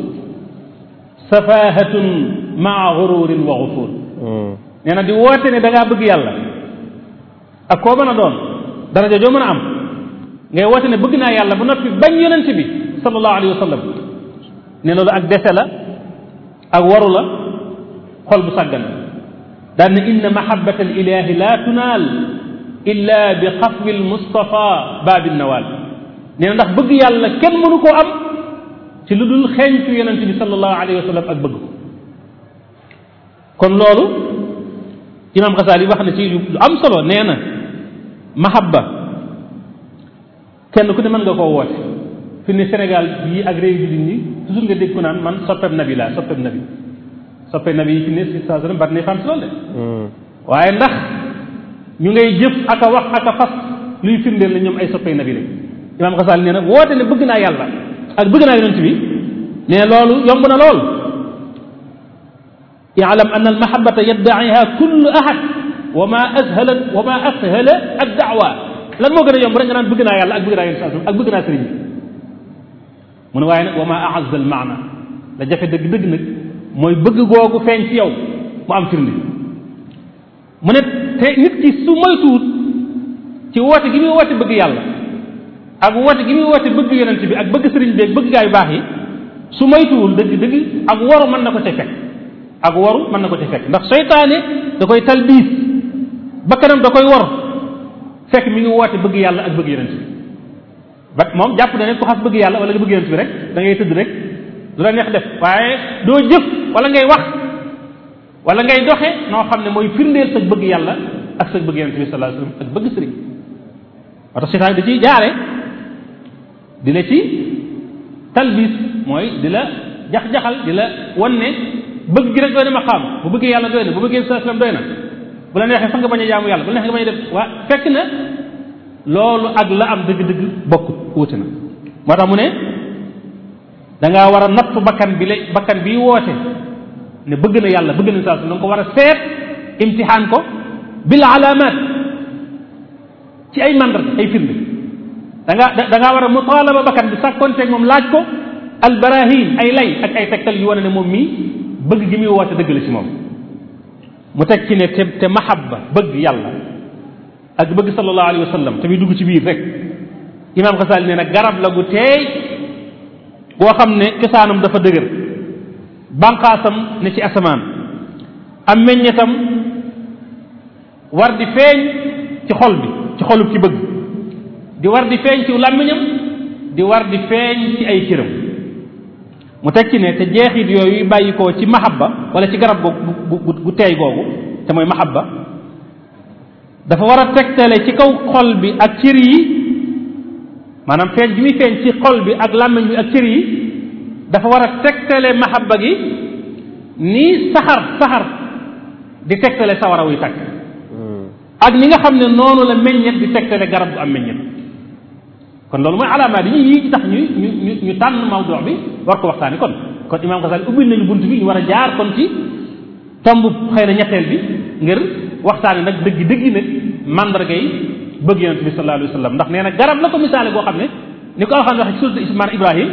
safahatun maa gururin wa gufur nee na di woote ne da ngaa bëgg yàlla ak koo mën a doon daraja joo mën a am ngay woote ne bëgg naa yàlla ba noppi bañ yonent bi sallallahu alayhi wa sallam ne loolu ak dese la ak waru la xol bu sàggan daan ne inna mahabbata al ilahi la tunaal illa bi xafwi al mustafa baabi nawaal nee na ndax bëgg yàlla kenn mënu koo am ci lu dul xeeñtu yonent bi sallallahu alayhi wa sallam ak bëgg ko kon loolu imam Xasaali wax na ci lu am solo nee na mahabba kenn ku ne mën nga koo woote fi ne Sénégal bii ak réew jullit ñi toujours nga dégg ku naan man soppeeb nabi laa soppeeb nabi soppeeb nabi yi fi ne si saa sallam bari na fan si loolu de waaye ndax ñu ngay jëf ak a wax ak a fas luy firndeel ne ñoom ay soppee nabi lañ imam Xasaali nee na woote ne bëgg naa yàlla ak bëgg naa yonent bi ne loolu yomb na lool yaalam an almahabata yaddaiha kullu ahad wa ma ashala wa ma ashala addaawa lan moo gën a yomb rek nga naan bëgg naa yàlla ak bëgg naa yonent sallallahu alayhi wasallam ak bëgg naa sëriñ bi mu ne waaye nag wa ma aazza al maana la jafe dëgg-dëgg nag mooy bëgg googu feeñ ci yow mu am firnde mu ne te nit ki su moytuwut ci woote gi muy woote bëgg yàlla ak woote gi muy woote bëgg yonent bi ak bëgg sëriñ bi ak bëgg gaa yu baax yi su moytuwul dëgg dëgg ak waru mën na ko ca fekk ak waru mën na ko ca fekk ndax seytaane da koy talbiis bakkanam da koy war fekk mi ngi woote bëgg yàlla ak bëgg yonent bi ba moom jàpp na ne ku xas bëgg yàlla wala nga bëgg yonent bi rek da ngay tëdd rek du la neex def waaye doo jëf wala ngay wax wala ngay doxe noo xam ne mooy firndeel sa bëgg yàlla ak sa bëgg yonent bi sallallahu alayhi wasallam ak bëgg sëriñ moo tax seytaane da ciy jaare di la ci talbis mooy di la jax-jaxal di la wan ne bëgg gi rek doy na ma xam bu bëggee yàlla doy na bu bëggee sallallahu alayhi wasallam doy na bu la neexee sax nga bañ a jaamu yàlla bu la neexee nga bañ a def waa fekk na loolu ak la am dëgg-dëgg bokkut wuute na moo tax mu ne da ngaa war a natt bakkan bi la bakkan bi woote ne bëgg na yàlla bëgg na saa su da nga ko war a seet imtixaan ko bil alaamaat ci ay mandarga ay firnde da ngaa da ngaa war a mutaalaba bakkan bi sàkkonteeg moom laaj ko al barahin ay lay ak ay tegtal yu wane ne moom mii bëgg gi muy woote dëgg la ci moom mu teg ci ne te te mahabba bëgg yàlla ak bëgg sallallahu alayhi wa sallam te muy dugg ci biir rek imam Xasaali nee na garab la gu teey boo xam ne cosaanam dafa dëgër banqaasam ne ci asamaan am meññetam war di feeñ ci xol bi ci xolub ci bëgg di war di feeñ ci làmmiñam di war di feeñ ci ay cëram mu teg ci ne te jeexit yooyu bàyyi ko ci mahabba wala ci garab googu gu teey googu te mooy mahabba dafa war a tegtale ci kaw xol bi ak cër yi maanaam feeñ bi muy feeñ ci xol bi ak làmmiñ bi ak cër yi dafa war a tegtale mahabba gi nii saxar saxar di tegtale sawara wuy tàkk ak ni nga xam ne noonu la meññet di tegtale garab bu am meññet kon loolu mooy alaamaat yi yii tax ñu ñu ñu ñu tànn mawdu bi war ko waxtaani kon kon imaam Xasaali ubbil nañu bunt bi ñu war a jaar kon ci tomb xëy na ñetteel bi ngir waxtaani nag dëgg dëgg nag mandarga yi bëgg yonent bi sallallahu alayhi wa sallam ndax nee na garab la ko misaale boo xam ne ni ko alxam waxe ci suuratu ismaan ibrahim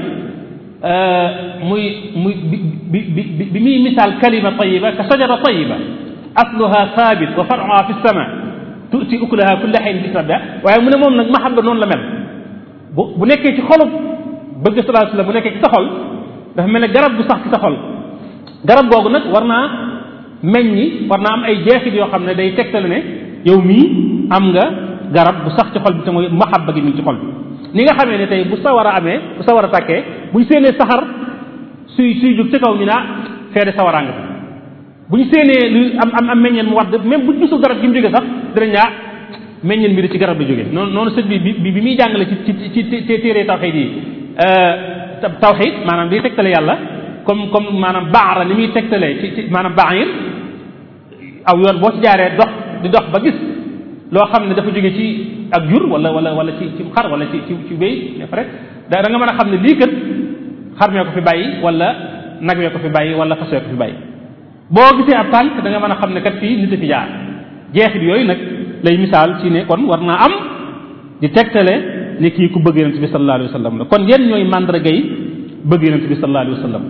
muy muy bi bi bi bi muy misaal kalima tayiba ka sajara tayiba asluha sabit wa faruha fi sama tuuti ukulaha kulla xayn bi rabbiha waaye mu ne moom nag mahabba noonu la mel bu bu nekkee ci xolub bëgg sallallahu alayhi wa sallam bu nekkee ci sa xol dafa mel ne garab bu sax ci sa xol garab googu nag war naa meññi war naa am ay jeexit yoo xam ne day tegtale ne yow mii am nga garab bu sax ci xol bi te mooy mahabba gi mi ngi ci xol bi ni nga xamee ne tey bu sawar a amee bu sawar a tàkkee buñ séenee saxar suy suy jóg ci kaw ñu naa feede sawaraa nga fi bu ñu séenee lu am am am meññeen mu wadd même buñ gisul garab gi mu jóge sax dinañ ñaa meññeen bi da ci garab la jóge noonu noonu sët bi bi bi muy jàngale ci ci ci téere tawxid yi tawxid maanaam di tegtale yàlla comme comme maanaam baara ni muy tegtalee ci ci maanaam bair aw yoon boo ci jaaree dox di dox ba gis loo xam ne dafa jóge ci ak jur wala wala wala ci ci xar wala ci ci ci béy ne rek da nga mën a xam ne lii kat xar mee ko fi bàyyi wala nag wee ko fi bàyyi wala fas wee ko fi bàyyi boo gisee ab tànk da nga mën a xam ne kat fii nit a fi jaar jeexit yooyu nag lay misaal ci ne kon war naa am di tegtale ne kii ku bëgg yonent bi sallallahu alayhi wa sallam la kon yenn ñooy mandarga yi bëgg yonent bi sallallahu alayhi wa sallam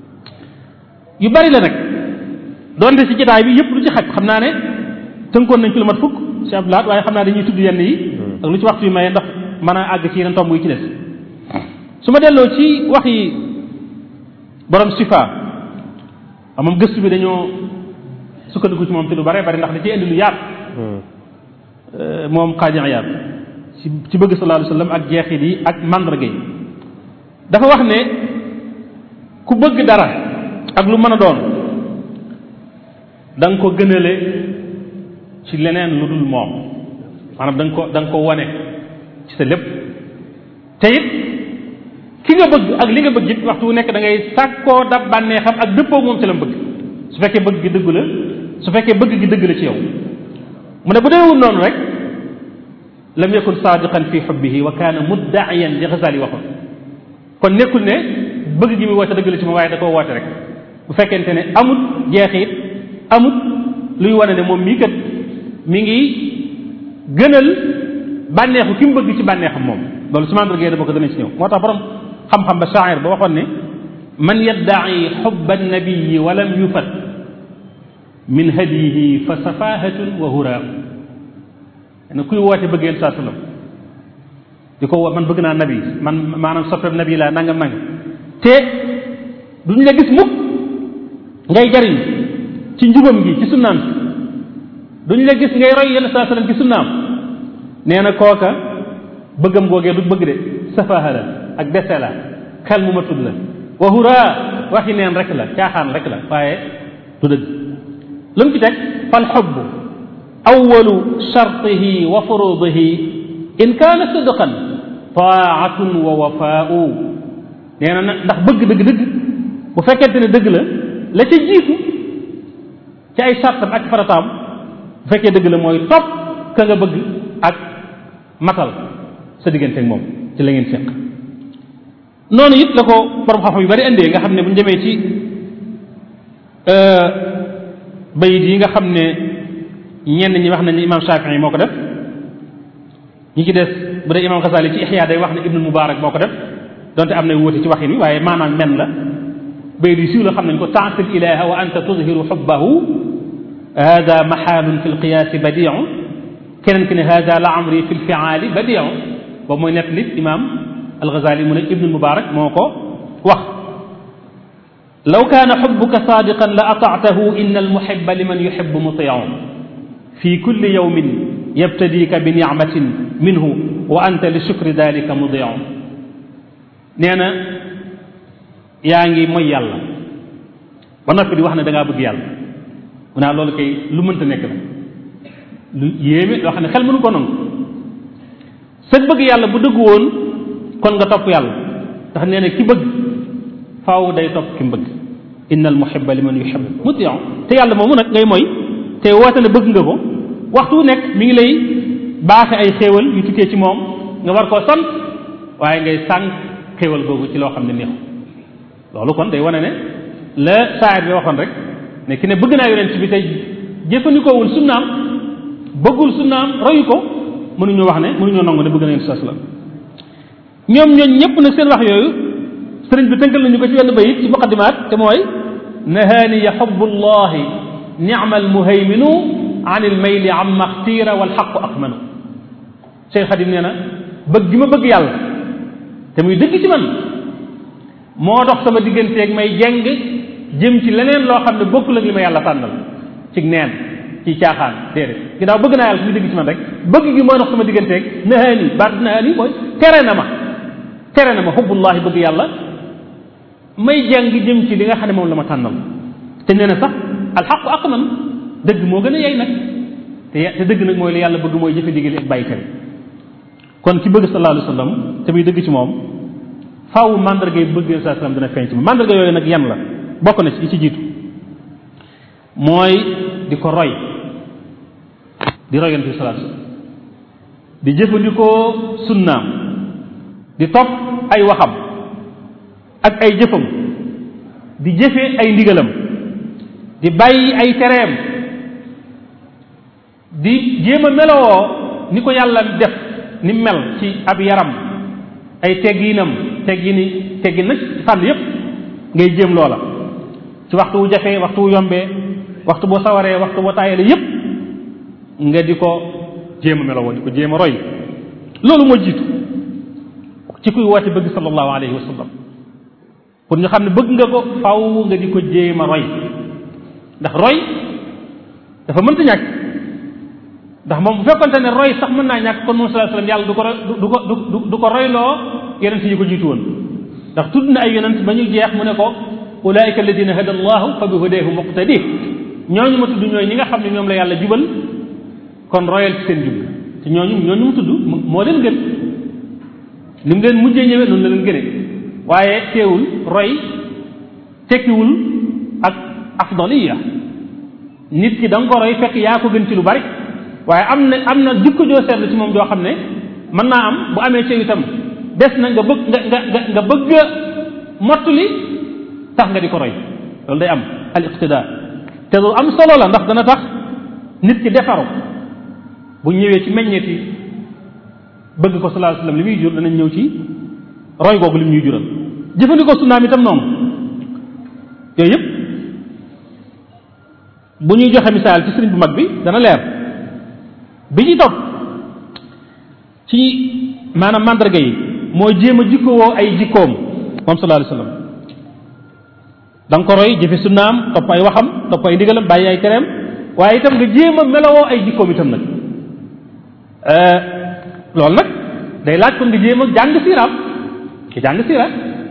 yu bari la nag doonte ci jotaay bi yëpp lu ci xaj xam naa ne tënkoon nañ ci lu mat fukk ci ab laat waaye xam naa dañuy tudd yenn yi ak lu ci waxtu yi maye ndax mën a àgg ci yeneen tomb yi ci des su ma delloo ci wax yi borom sifa moom gëstu bi dañoo sukkandiku ci moom te lu bare bari ndax da ci indi lu yaat moom xaaji yaat ci ci bëgg sallallahu alayhi wa sallam ak jeexit yi ak mandarga yi dafa wax ne ku bëgg dara ak lu mën a doon da nga ko gënale ci leneen lu dul moom maanaam da nga ko da nga ko wane ci sa lépp te it ki nga bëgg ak li nga bëgg it waxtu wu nekk da ngay sàkkoo dab bànneexam ak dëppoo moom ci la mu bëgg su fekkee bëgg gi dëggu la su fekkee bëgg gi dëgg la ci yow mu ne bu deewul noonu rek lam yakun saadiqan fi xubbihi wa kaana muddaiyan li Ghazali waxoon kon nekkul ne bëgg gi muy woote dëgg la ci moom waaye da koo woote rek bu fekkente ne amut jeexit amut luy wane ne moom mii kat mi ngi gënal bànneexu ki mu bëgg ci bànneexam moom loolu ci mandarga da bokk danañ ci ñëw moo tax borom xam-xam ba shaa'ir ba waxoon ne man yaddaci xubba annabiyi wa lam yufat min hadiyihi fa safahatun wa huraam ne kuy woote bëggeel saa sallam di ko woo man bëgg naa nabi man maanaam soppeeb nabi laa nangam nangam te duñ la gis mukk ngay jariñ ci njubam gi ci sunnaam si duñ la gis ngay roy yenn saa sallam ci sunnaam nee na kooka bëggam googee du bëgg de safaha la ak dese la xel mu ma tudd la wa huraa waxi neen rek la caaxaan rek la waaye du dëgg lu mu ci teg fal xubb awalu shartihi wa furudihi in kaana sidqan taatun wa wafaau nee na ndax bëgg dëgg dëgg bu fekkente ne dëgg la la ca jiitu ci ay sartam ak farataam bu fekkee dëgg la mooy topp ka nga bëgg ak matal sa diggante ak moom ci la ngeen seq noonu it la ko borom xam-xam yu bari indee nga xam ne bu ñu demee ci bayit yi nga xam ne ñenn ñi wax nañ ne imam Shafii moo ko def ñi ci des bu dee imam Xasali ci Ixya day wax ne Ibnul Mubarak moo ko def donte am na wuute ci waxin wi waaye maanaam men la bayit yu siiw la xam nañ ko taasil ilaha wa anta tuzhiru xubbahu hada maxaalun fi lqiyaasi badiu keneen ki ne hada la amri fi lfiaali badiu boobu mooy nett li imam alxazali mu ne ibnul mubarak moo ko wax law kaana xubbuka saadiqan la ataatahu in almuhiba liman yuhibu mutiu fi kulli yawmin yabtadiika bi nicmatin minhu wa anta li shukri dalika mudiu nee na yaa ngi mooy yàlla ba noppi di wax ne da ngaa bëgg yàlla mu naa loolu kay lu mënta nekk la lu yéeme loo xam ne xel mënu ko nangu sëg bëgg yàlla bu dëgg woon kon nga topp yàlla ndax nee na ki bëgg faaw day topp ki mu bëgg innal muhibba liman yuhibbu mutiu te yàlla moomu nag ngay mooy te woote ne bëgg nga ko waxtu wu nekk mi ngi lay baaxe ay xéewal yu tukkee ci moom nga war koo sant waaye ngay sànq xéewal googu ci loo xam ne neexu loolu kon day wane ne la saayir bi waxoon rek ne ki ne bëgg naa yonent bi tey jëfandikoowul sunnaam bëggul sunnaam royu ko mënuñu wax ne mënuñoo nangu ne bëgg na yonent sallam ñoom ñooñ ñëpp na seen wax yooyu sëriñ bi tënkal nañu ko ci wenn bayit ci muqaddimaat te mooy nahaaniya xubbu llahi nicma almuhayminu an ilmayli amma xtiira walxaqu aqmanu Cheikh Xadim nee na bëgg gi ma bëgg yàlla te muy dëgg ci man moo dox sama digganteeg may jeng jëm ci leneen loo xam ne bokkul ak li ma yàlla tànnal ci neen ci caaxaan déedéet ginnaaw bëgg naa yàlla muy dëgg ci man rek bëgg gi mooy dox sama digganteeg nahaani baat nahaani mooy tere na ma tere na ma xubbullahi bëgg yàlla may jàng jëm ci li nga xam ne moom la ma tànnal te nee na sax alxaqu aqman dëgg moo gën a yey nag te te dëgg nag mooy li yàlla bëgg mooy jëfe digal ak bàyyi tere kon ki bëgg sallallahu alayhi wa sallam te muy dëgg ci moom faaw mandarga yi bëgg saa sallam dina feeñ ci moom mandarga yooyu nag yan la bokk na ci yi ci jiitu mooy di ko roy di roy yonent bi sallallahu alayhi wa sallam di jëfandikoo sunnaam di topp ay waxam ak ay jëfam di jëfe ay ndigalam di bàyyi ay tereem di jéem a melowoo ni ko yàlla def ni mel ci ab yaram ay tegginam teggini teggin nag fànn yépp ngay jéem loola ci waxtu wu jafee waxtu wu yombee waxtu boo sawaree waxtu boo taayale yépp nga di ko jéem a melowoo di ko jéem a roy loolu moo jiitu ci kuy woote bëgg sallallahu alayhi wa sallam pour ñu xam ne bëgg nga ko faw nga di ko jéem a roy ndax roy dafa mënta ñàkk ndax moom bu fekkonte ne roy sax mën naa ñàkk kon moom sallallahu alayhi wa sallam yàlla du ko du ko du du ko royloo yonent yi ko jiitu woon ndax tudd na ay yonent ba ñu jeex mu ne ko ulaika alladina hada allahu fa bi hudahu muqtadi ñooñu ma tudd ñooy ñi nga xam ne ñoom la yàlla jubal kon royal ci seen jub te ñooñu ñooñu mu tudd moo leen gën ni mu leen mujjee ñëwee noonu la leen gënee waaye teewul roy tekkiwul ak afdaliya nit ki da nga ko roy fekk yaa ko gën ci lu bari waaye am na am na jikko joo seetlu ci moom joo xam ne mën naa am bu amee ci itam des na nga bëgg nga nga nga bëgg a mottali tax nga di ko roy loolu day am al iqtida te lu am solo la ndax dana tax nit ki defaru bu ñëwee ci meññeeti bëgg ko sallallahu alayhi wasallam li muy jur danañ ñëw ci roy googu li mu ñuy jural jëfandikoo sunnaam itam noonu yooyu yëpp bu ñuy joxe misaal ci sëriñ bu mag bi dana leer bi ñu topp ci maanaam mandarga yi mooy jéem a jikkowoo ay jikkoom moom sallallahu alayhi wasallam da nga ko roy jëfe sunnaam topp ay waxam topp ay ndigalam bàyyi ay tereem waaye itam nga jéem a melowoo ay jikkoom itam nag loolu nag day laaj kon nga jéem a jàng siiraam ki jàng siira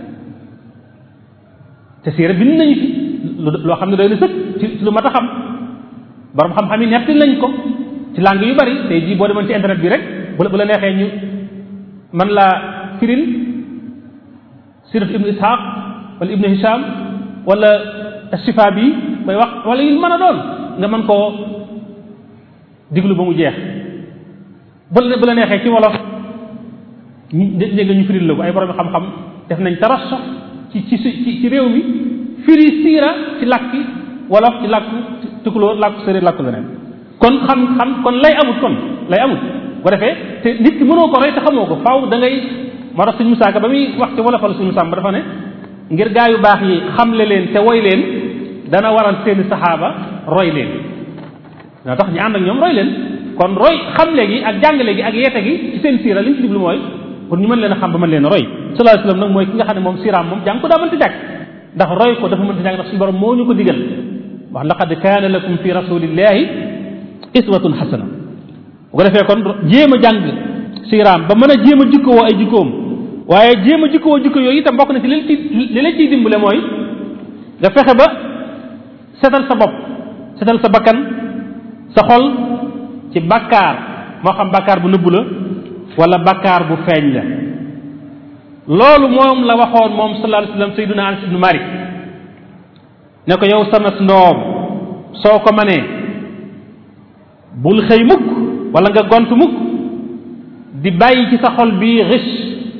te siira bind nañu fi loo xam ne doy na sëkk ci lu mat a xam borom xam-xam yi netti nañ ko ci langue yu bari tey jii boo demoon ci internet bi rek bu la bu la neexee ñu man laa firil sirat ibnu ishaq wala ibnu hisham wala sifa bi bay wax wala yu mën a doon nga mën koo diglu ba mu jeex bu la bu la neexee ci wolof ñu dégg ñu firil la ko ay borom xam-xam def nañ tarassox ci ci ci ci réew mi firi siira ci làkki wolof ci làkku tukulóor làkku séeréer làkku leneen kon xam xam kon lay amut kon lay amut bu defee te nit ki mënoo ko roy te xamoo ko faaw da ngay moo tax suñu musaaka ba muy wax ci wolofal suñu sàmm dafa ne ngir gaa yu baax yi xamle leen te woy leen dana waral seeni saxaaba roy leen dana tax ñu ànd ak ñoom roy leen kon roy xamle gi ak jàngale gi ak yeete gi ci seen siira li ñu ci jublu mooy pour ñu mën leen a xam ba mën leen a roy sallallahu alayhi wasallam nag mooy ki nga xam ne moom siiraam moom jàng ko daa mënta jàkk ndax roy ko dafa mënta jàkk ndax suñu borom moo ñu ko digal wax laqad kaana lakum fi rasulillahi iswatun xasana bu ko defee kon jéem a jàng siiraam ba mën a jéem a jikkowoo ay jikkoom waaye jéem a jikkowoo jikko yooyu itam bokk na ci li ci li la ciy dimbale mooy nga fexe ba setal sa bopp setal sa bakkan sa xol ci bakkaar moo xam bakkaar bu nëbbu la wala bakkaar bu feeñ la loolu moom la waxoon moom sallallahu alayhi wasallam sayyiduna Anas ibnu Malik ne ko yow sama ndoom soo ko manee bul xëy mukk wala nga gont mukk di bàyyi ci sa xol bi riche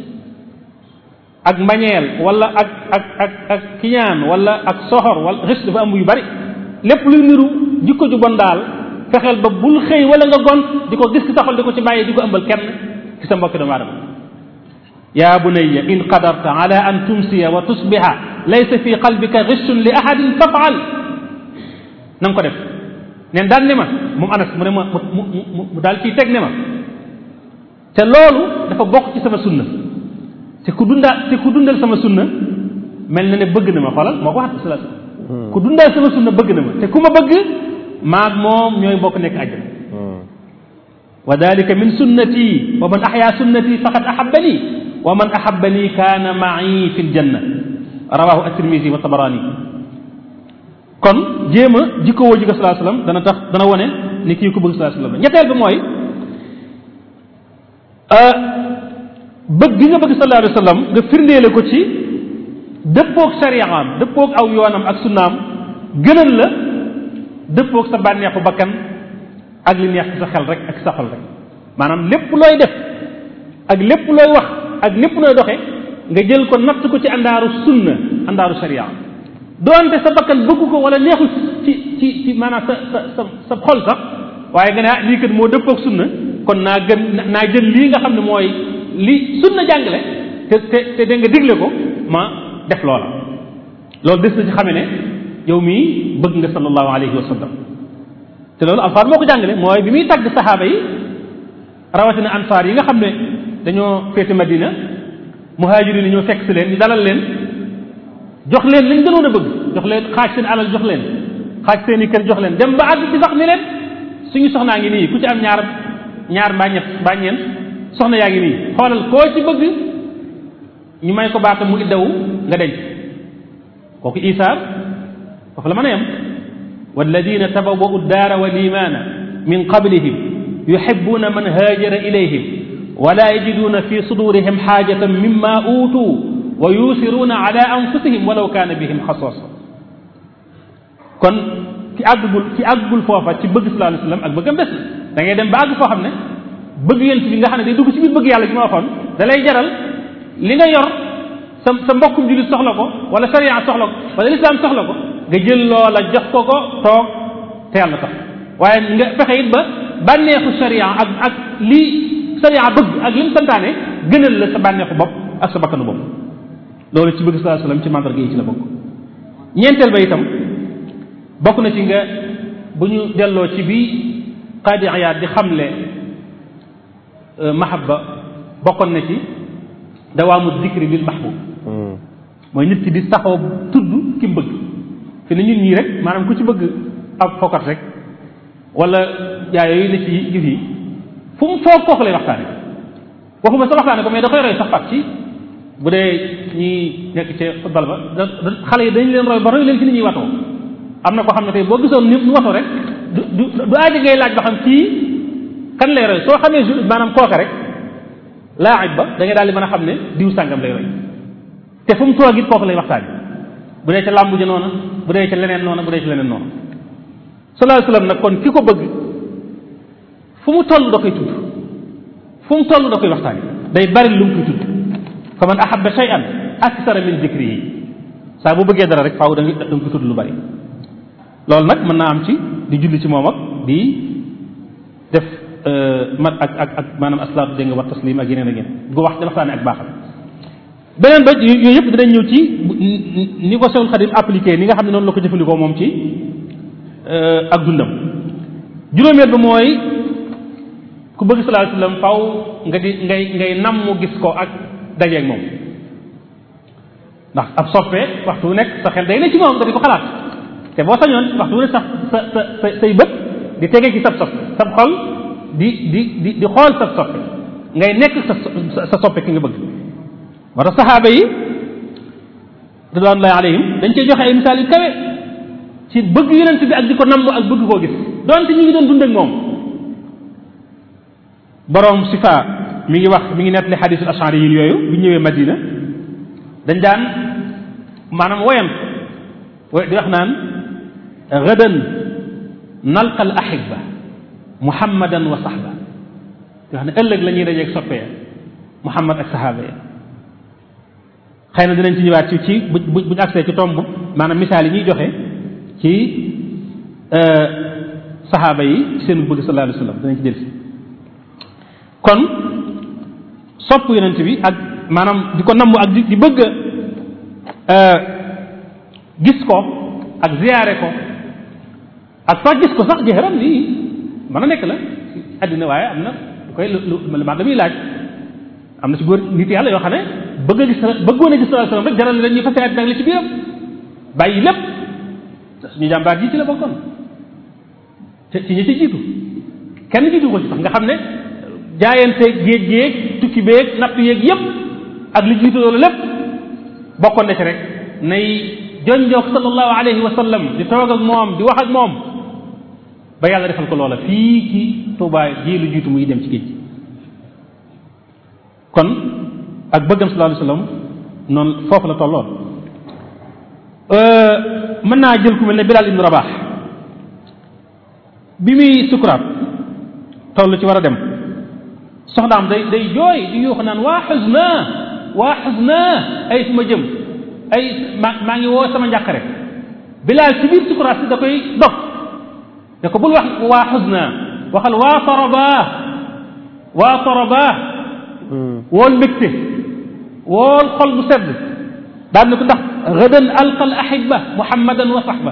ak mbañeel wala ak ak ak ak kiñaan wala ak soxor wala riche dafa am yu bari lépp luy niru jikko ju bon daal fexeel ba bul xëy wala nga gont di ko gis ci sa xol di ko ci bàyyi di ko ëmbal kenn ci sa mbokki doomu aadama ya bunayya in qadarta ala an tumsiya wa tusbiha laysa fi qalbika ghishun li ahadin fafal na nga ko def neen daan ne ma moom anas mu ne ma mu mu mu daal ciy teg ne ma te loolu dafa bokk ci sama sunna te ku dundaa te ku dundal sama sunna mel na ne bëgg na ma xoolal moo ko wax sallallahu alayhi wasallam ku dundal sama sunna bëgg na ma te ku ma bëgg maag moom ñooy bokk nekk àjjana wa dalika min sunnati wa man ahya sunnati faqad ahabbani wa man ahabbani kaana ma'i fi ljanna rawahu at-tirmisi wa tabarani kon jéem a jikkowoo jikko sallallahu alayhi wasallam dana tax dana wone ni kii ko bëgg sallallahu alayhi wasallam ñetteel bi mooy bëgg gi nga bëgg sallallahu alayhi wasallam nga firndeele ko ci dëppoog sariyaam dëppoog aw yoonam ak sunnaam gënal la dëppoog sa bànneexu bakkan ak li neex ci sa xel rek ak sa xol rek maanaam lépp looy def ak lépp looy wax ak lépp looy doxe nga jël ko natt ko ci àndaaru sunna àndaaru sariya doonte sa bakkan bëgg ko wala neexul ci ci ci maanaam sa sa sa sa xol sax waaye nga ne ah lii kat moo dëppoog sunna kon naa gën naa jël lii nga xam ne mooy li sunna jàngale te te te da nga digle ko ma def loola loolu des na ci xame ne yow mii bëgg nga sallallahu alayhi wa sallam te loolu alfaar moo ko jàngale mooy bi muy tàgg saxaaba yi rawatina ansaar yi nga xam ne dañoo féete madina muhaajiriin yi ñoo fekk si leen ñu dalal leen jox leen lañ gënoon a bëgg jox leen xaaj seen alal jox leen xaaj seen i kër jox leen dem ba àgg ci sax ni leen suñu soxnaa ngi nii ku ci am ñaar ñaar mbaa ñett mbaa ñeent soxna yaa ngi nii xoolal koo ci bëgg ñu may ko baata mu iddawu nga denc kooku isaar foofu la mën a yem walladina tabawwa'u ddaara wal imaana min qablihim yuhibbuna man haajara ilayhim wala yajiduna fi sudurihim xaajatan mimma uutuu wa yuusiruuna ala anfusihim walaw kaana bihim xasaasa kon ki àggul ki àggul foofa ci bëgg sallallahu alayhi wasallam ak bëggam bés da ngay dem ba àgg foo xam ne bëgg yent bi nga xam ne day dugg ci biir bëgg yàlla gi ma waxoon da lay jaral li nga yor sa sa mbokkum jullit soxla ko wala sariya soxla ko wala lislaam soxla ko nga jël loola jox ko ko toog te yàlla tax waaye nga fexe it ba bànneexu sariya ak ak li sariya bëgg ak lim santaane gënal la sa bànneexu bopp ak sa bakkanu bopp loolu ci bëgg sallallahu alayhi wasallam ci mandarga yi ci la bokk ñeenteel ba itam bokk na ci nga bu ñu delloo ci bi qaadi ayaat di xamle mahabba bokkoon na ci dawaamu dikri bil mahbub mooy nit ki di saxoo tudd ki mu bëgg fi ne ñun ñii rek maanaam ku ci bëgg ab fokkat rek wala jaay yooyu ne ci gis yi fu mu foog kooku lay waxtaane waxuma sa waxtaane ko mais da koy roy sax fat ci bu dee ñi nekk ci football ba da xale yi dañ leen roy ba roy leen ci ni ñuy watoo am na koo xam ne tey boo gisoon nit ñu watoo rek du du du aaji ngay laaj ba xam kii kan lay roy soo xamee maanaam kooka rek laaj ba da ngay daal di mën a xam ne diw sàngam lay roy te fu mu toog it kooku lay waxtaan bu dee ca làmb ji noona bu dee ca leneen noona bu dee ca leneen noona sallallahu alayhi wasallam nag kon ki ko bëgg fu mu toll da koy tudd fu mu toll da koy waxtaan day bari lu mu koy tudd fa man ahabba shay'an akthara min dhikrihi saa bu bëggee dara rek faaw da nga da nga ko tudd lu bari loolu nag mën naa am ci di julli ci moom ak di def mat ak ak ak maanaam aslaatu dégg nga wax taslim ak yeneen ak yeneen gu wax di waxtaane ak baaxal beneen ba yooyu yëpp dinañ ñëw ci ni ko Seexul Xadim appliqué ni nga xam ne noonu la ko jëfandikoo moom ci ak dundam juróomeel ba mooy ku bëgg sallallahu alayhi wasallam faw nga di ngay ngay nam mu gis ko ak dajeeg moom ndax ab soppe waxtu wu nekk sa xel day ne ci moom nga di ko xalaat te boo sañoon waxtu wu nekk sax sa sa sa say bët di tege ci sab soppe sab xol di di di di xool sab soppe ngay nekk sa sa soppe ki nga bëgg moo tax saxaaba yi ridwanullahi alayhim dañ cey joxe ay misaal yu kawe ci bëgg yonent bi ak di ko namm ak bëgg koo gis donte ñu ngi doon dund ak moom borom sifa mi ngi wax mi ngi nettali xadisul ashari yi yooyu bi ñëwee madina dañ daan maanaam woyan di wax naan gadan nalqa al ahibba muhammadan wa sahba di wax ne ëllëg la ñuy dajeeg soppee muhammad ak sahaaba ya xëy na dinañ ci ñëwaat ci ci bu bu buñ agsee ci tomb maanaam misaal yi ñuy joxe ci saxaaba yi ci seen bëgg sallallahu alayhi wa sallam dinañ ci delsi kon sopp yonent bi ak maanaam di ko namm ak di di bëgg gis ko ak ziyaare ko ak sax gis ko sax jëxëram lii mën a nekk la àddina waaye am na lu koy lu lu ma damuy laaj am na ci góor nit yàlla yoo xam ne bëgg a gis bëggoon a gis sallallahu alayhi wasallam rek jaral leen ñu fase àddina ak li ci biiram bàyyi lépp suñu jàmbaar ji ci la bokkoon te ci ñi ci jiitu kenn jiitu ko ci sax nga xam ne jaayante géej géej tukki beeg napp yeeg yépp ak li jiitu loolu lépp bokkoon na ci rek nay jonjoog sallallahu alayhi wa sallam di toog ak moom di wax ak moom ba yàlla defal ko loola fii ci Tuubaa ji lu jiitu muy dem ci géej kon ak bëggam sallallahu alayhi wa sallam noonu foofu la tolloon mën naa jël ku mel ne Bilal ibnu Rabax bi muy sukuraat toll ci war a dem soxnaam day day jooy di yuux naan waa xusna waa xusna ay fu ma jëm ay ma maa ngi woo sama njàqare Bilal ci biir sukuraat si da koy dog ne ko bul wax waa xusna waxal waa torobaa waa torobaa wool mbégte wool xol bu sedd daan na ko ndax gadan alqa al ahibba muhammadan wa sahba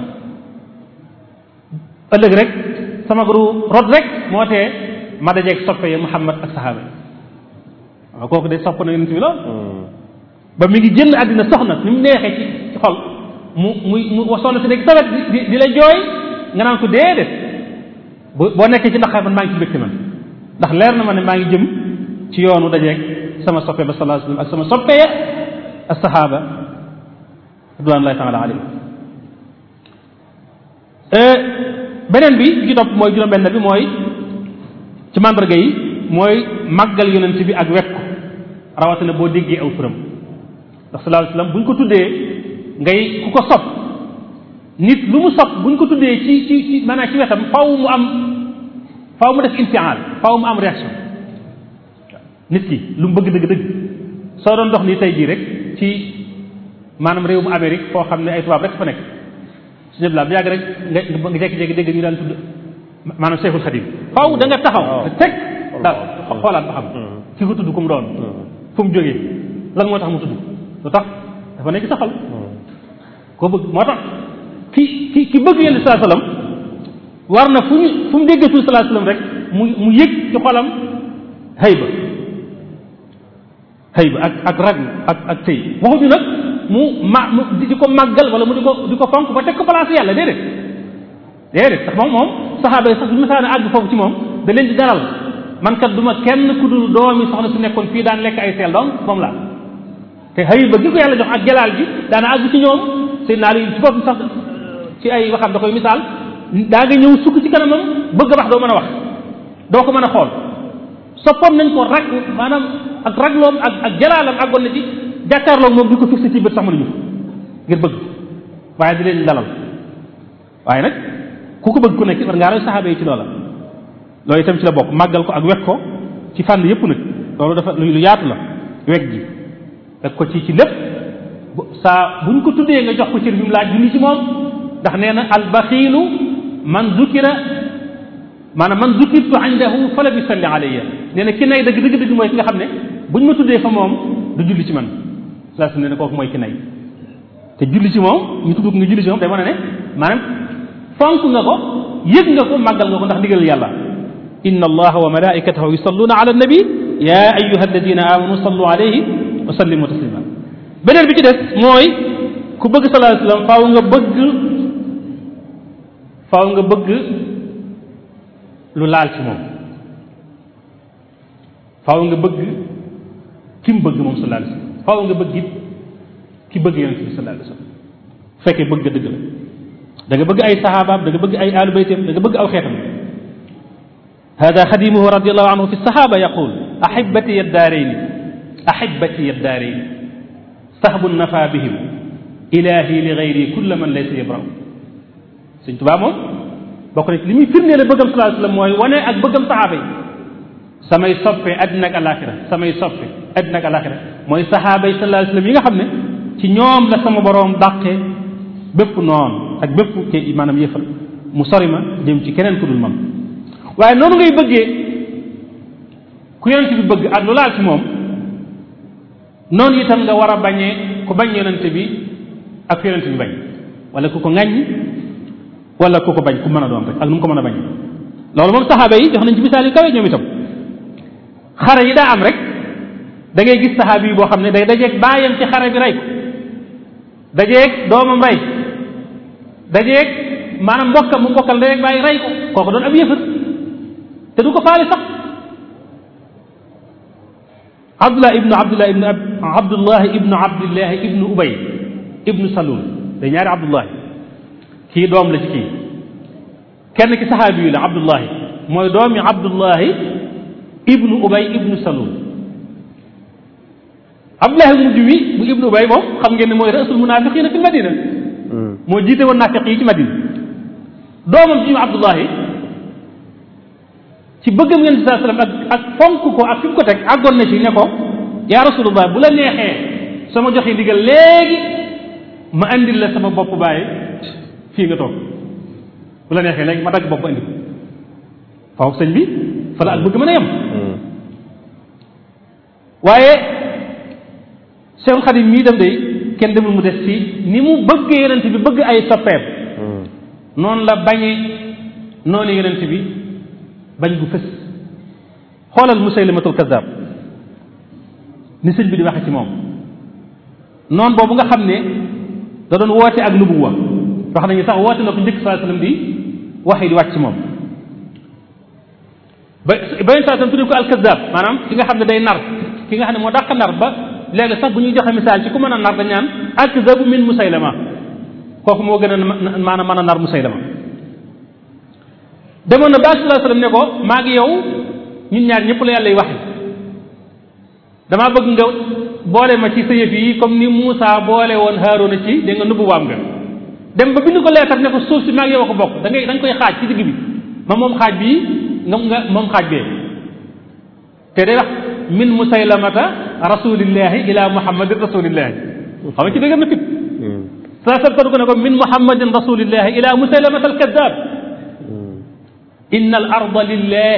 ëllëg rek sama guru rot rek moo tee ma dajeeg soppe ya muhammad ak sahaaba yi waaw kooku de sopp na yonent bi lool ba mi ngi jënd àddina soxna ni mu neexee ci ci xol mu muy mu soxna si nekk sawet di di la jooy nga naan ko déedéet boo nekkee ci naqar man maa ngi ci mbégte man ndax leer na ma ne maa ngi jëm ci yoonu dajeeg sama soppe ba sallallahu alayhi wasallam ak sama soppe ya ak sahaaba ridwanullahi taala alayhim beneen bi bi ci topp mooy juróom-benn bi mooy ci mandarga yi mooy màggal yonent bi ak wekk ko rawatina boo déggee aw turam ndax sallallahu alayhi wasallam bu ñu ko tuddee ngay ku ko sopp nit lu mu sopp bu ñu ko tuddee ci ci ci maanaam ci wetam faw mu am faw mu def infial faw mu am réaction nit ki lu mu bëgg dëgg dëgg soo doon dox nii tey jii rek ci maanaam réew mu Amérique foo xam ne ay tubaab rek fa nekk su ñëpp laa bu yàgg rek nga nga jékki-jékki dégg ñu daan tudd maanaam Cheikhul Khadim faw da nga taxaw te teg waaw xoolaat ba xam ki ko tudd ku mu doon fu mu jógee lan moo tax mu tudd lu tax dafa nekk sa xol koo bëgg moo tax ki ki ki bëgg yonent sallallahu alayhi wasallam war na fu ñu fu mu déggee tuuti sallallahu alayhi wasallam rek mu mu yëg ci xolam hayba hayba ak ak rag ak ak tëy waxuñu nag mu ma mu di ko màggal wala mu di ko di ko fonk ba teg ko place yàlla déedéet déedéet sax moom moom saxaaba yi sax bu ñu mësaan àgg foofu ci moom da leen di dalal man kat du ma kenn ku dul doomi soxna su nekkoon fii daan lekk ay seel donc moom la te hayba gi ko yàlla jox ak jalaal ji daana àgg ci ñoom seen naa ci boppam sax ci ay waxam da koy misaal daa nga ñëw sukk ci kanamam bëgg a wax doo mën a wax doo ko mën a xool soppoon nañ ko rag maanaam ak ragloom ak ak jalaalam àggoon na ci jàkkaarloog moom di ko fixé ci bët sax mënuñu ngir bëgg waaye di leen dalal waaye nag ku ko bëgg ku nekk war ngaa roy saxaaba yi ci loola loolu itam ci la bokk màggal ko ak wekk ko ci fànn yëpp nag loolu dafa lu yaatu la wekk gi wekk ko ci ci lépp saa buñ ko tuddee nga jox ko cër bi mu laaj julli ci moom ndax nee na albaxiilu man zukira maanaam man zukirtu indahu fala bi salli alayya nee na ki nay dëgg dëgg dëgg mooy ki nga xam ne buñ ma tuddee fa moom du julli ci man saa su ne ne kooku mooy ki nay te julli ci moom ñu tudd nga julli ci moom day mën a ne maanaam fonk nga ko yëg nga ko màggal nga ko ndax ndigal yàlla inna allaha wa malaikatahu yusalluna ala nabi ya ayuha alladina amanu sallu alayhi wa sallimu taslima beneen bi ci des mooy ku bëgg sallallahu alayhi wasallam faaw nga bëgg faaw nga bëgg lu laal ci moom faaw nga bëgg ki mu bëgg moom sallallahu alayhi wasallam faaw nga bëgg it ki bëgg yonent bi sallallahu alayhi wasallam fekkee bëgg dëgg la da nga bëgg ay saxaabaam da nga bëgg ay aalu baytam da nga bëgg aw xeetam hada xadimuhu radiallahu anhu fi saxaaba yaqul ahibati yaddaarayni ahibati yaddaarayni sahbu nafa bihim ilahi li gayri kulla man laysa yabraw sëñ tubaa moom bokk na ci li muy firndee la bëggam sallallahu alayhi wasallam mooy wane ak bëggam saxaaba yi samay soppe àddina ak alaxira samay soppe àddina ak alaxira mooy saxaaba yi sallallahu alayhi wasallam yi nga xam ne ci ñoom la sama boroom dàqe bépp noon ak bépp ke maanaam yëfal mu sori ma jëm ci keneen ku dul man waaye noonu ngay bëggee ku yonent bi bëgg ak lu laal ci moom noonu itam nga war a bañee ku bañ yonent bi ak yonent bi bañ wala ku ko ŋàññ wala ku ko bañ ku mën a doon rek ak nu mu ko mën a bañ loolu moom saxaaba yi jox nañ ci misaal yu kawe ñoom itam xare yi daa am rek da ngay gis saxaabi yi boo xam ne day dajeeg baayam ci xare bi rey ko dajeeg doomam rey dajeeg maanaam mbokkam mu mbokkal dajeeg bàyyi rey ko kooku doon ab yëfër te du ko faale sax abdullah ibnu abdullah ibnu abdullah ibnu abdullah ibnu ubay ibnu salul day ñaari abdullahi kii doom la ci kii kenn ki saxaabi yu la abdullahi mooy doomi abdullahi ibnu ubay ibnu salul abdullahi mujj wi bu ibnu ubay moom xam ngeen ne mooy rasul munafiqina fi madina moo jiite woon naafiq yi ci madina doomam ci ñu abdullahi ci bëggam yonent saa sallam ak ak fonk ko ak fi mu ko teg àggoon na ci ne ko yaa rasulullah bu la neexee sama joxe ndigal léegi ma andil la sama bopp bàyyi fii nga toog bu la neexee léegi ma dagg bopp andi ko foofu sëñ bi fa la ak bëgg mën a yem waaye Seexul Xadim mii dem day kenn demul mu des ci ni mu bëgg yonent bi bëgg ay soppeem noonu la bañe noonu yonent bi bañ gu fës xoolal Musaylimatul Kazzab ni sëñ bi di waxe ci moom noonu boobu nga xam ne da doon woote ak nubuwa wax nañu sax woote na ko njëkk saa sallam di wax yi di wàcc ci moom ba beneen saa sallam tuddee ko alkazab maanaam ki nga xam ne day nar ki nga xam ne moo dàq nar ba léegi sax bu ñuy joxe misaal ci ku mën a nar dañ naan alkazabu min musaylama kooku moo gën a maanaam mën a nar musaylama demoon na ba sallallahu alayhi wasallam ne ko maa ngi yow ñun ñaar ñëpp la yàlla waxe damaa bëgg nga boole ma ci sa yëf yi comme ni Moussa boole woon Haaruna ci dégg nga nubbu waam nga dem ba bind ko leetar ne ko suuf si maa ngi yow a ko bokk da ngay da nga koy xaaj ci digg bi ma moom xaaj bii nga nga moom xaaj bee te day wax min musaylamata rasulillahi ila muhammadin rasulillahi xam nga ci dëgg na fit saa sal ko ne ko min muhammadin rasulillahi ila musaylamata alkadab inna al arda lillahi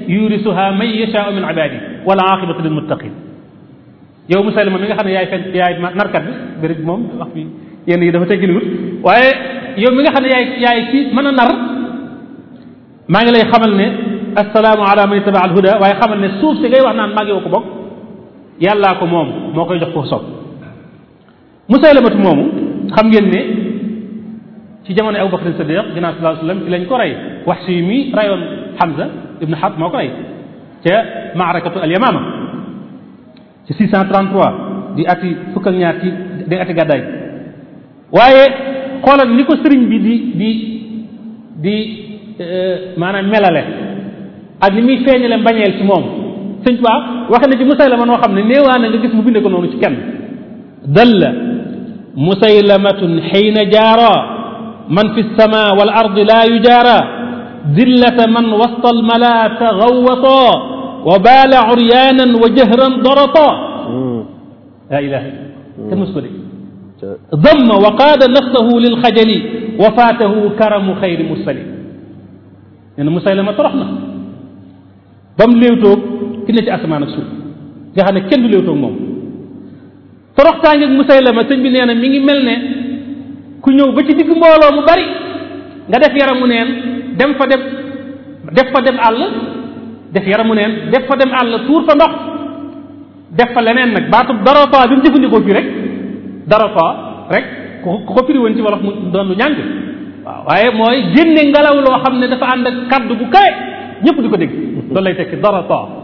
yurisuha man yashaau min ibadi wala aqibatu lil muttaqin yow musaylima mi nga xam ne yaay fen yaay narkat bi bëri moom wax bi yenn yi dafa tegginiwut waaye yow mi nga xam ne yaay yaay ci mën a nar maa ngi lay xamal ne assalaamu ala man ittaba al huda waaye xamal ne suuf si ngay wax naan maa ngi ko bokk yàllaa ko moom moo koy jox ko sob musaylamatu moomu xam ngeen ne ci jamono Abu Bakr Siddiq ginnaaw sallallahu alayhi wasallam ci lañ ko rey wax si mi rayoon Hamza ibn Harb moo ko rey ca maarakatu al yamama ci 633 di ati fukk ak ñaar ci di ati gàddaay waaye xoolal ni ko sëriñ bi di di di maanaam melale ak ni muy feeñale mbañeel ci moom sëñ Tuubaa waxe na ci musaylama noo xam ne néewaa na nga gis mu binde ko noonu ci kenn dalla musaylamatun xiina jaara man fi lsama wal ardi laa yujaara dillata man wasta almala tagawata wa baala uryaanan wa jahran darata laa ilaha illa kenn mos ko dégg damma wa qaada nafsahu lilxajali wa faatahu karamu xayri mursali nee na musaylama torox na ba mu léewtoog ki ne ci asamaan ak suuf nga xam ne kenn du léewtoog moom toroxtaangeeg musaylama sëñ bi nee na mi ngi mel ne ku ñëw ba ci digg mbooloo mu bari nga def yaramu neen dem fa dem def fa dem àll def yaramu neen def fa dem àll tuur fa ndox def fa leneen nag baatub darota bi mu jëfandikoo fii rek darota rek ku ko firi woon ci wolof mu doon lu ñàng waaw waaye mooy génne ngelaw loo xam ne dafa ànd ak kaddu bu kawe ñëpp di ko dégg loolu lay tekki darata waaw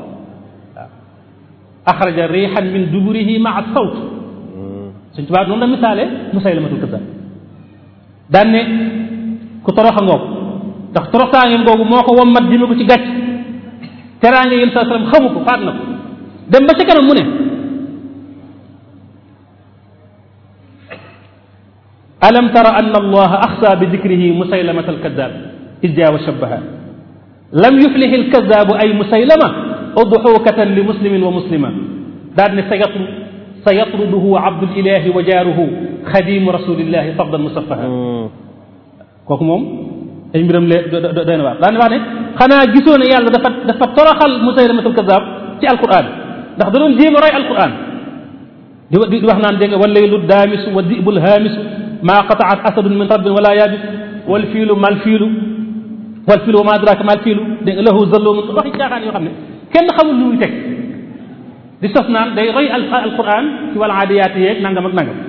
axraja riixan min duburihi maa sawt suñ tubaab noonu la misaale musaylamatul kazzab daan ne ku toroxa ngoog ndax toroxtaangeem googu moo ko wommat jëme ko ci gàcc teraange yéen saa sallam xamu ko faat na ko dem ba ca kanam mu ne alam tara anna allaha axsa bi dikrihi musaylamata alkadab id jaa wa shabbaha lam yuflih alkadabu ay musaylama udxukatan li muslimin wa muslima daal ne sa yatru sa yatruduhu abdulilahi wa jaaruhu xadimu rasulillahi fabdan musaffaha kooku moom ay mbiram lee doy na waar daan wax ne xanaa gisoo ne yàlla dafa dafa toroxal musaylamatul kadab ci alquran ndax da doon jéem a roy alquran di di wax naan dégg nga wallaylu daamisu wa dibul haamisu maa qataat asadun min rabbin wala yaabis wal fiilu mal fiilu wal fiilu wa ma adraka mal fiilu dégg nga lahu zallumun waxi caaxaan yoo xam ne kenn xamul lu muy teg di sos naan day roy alquran ci wal aadiyaat yeeg nangam ak nangam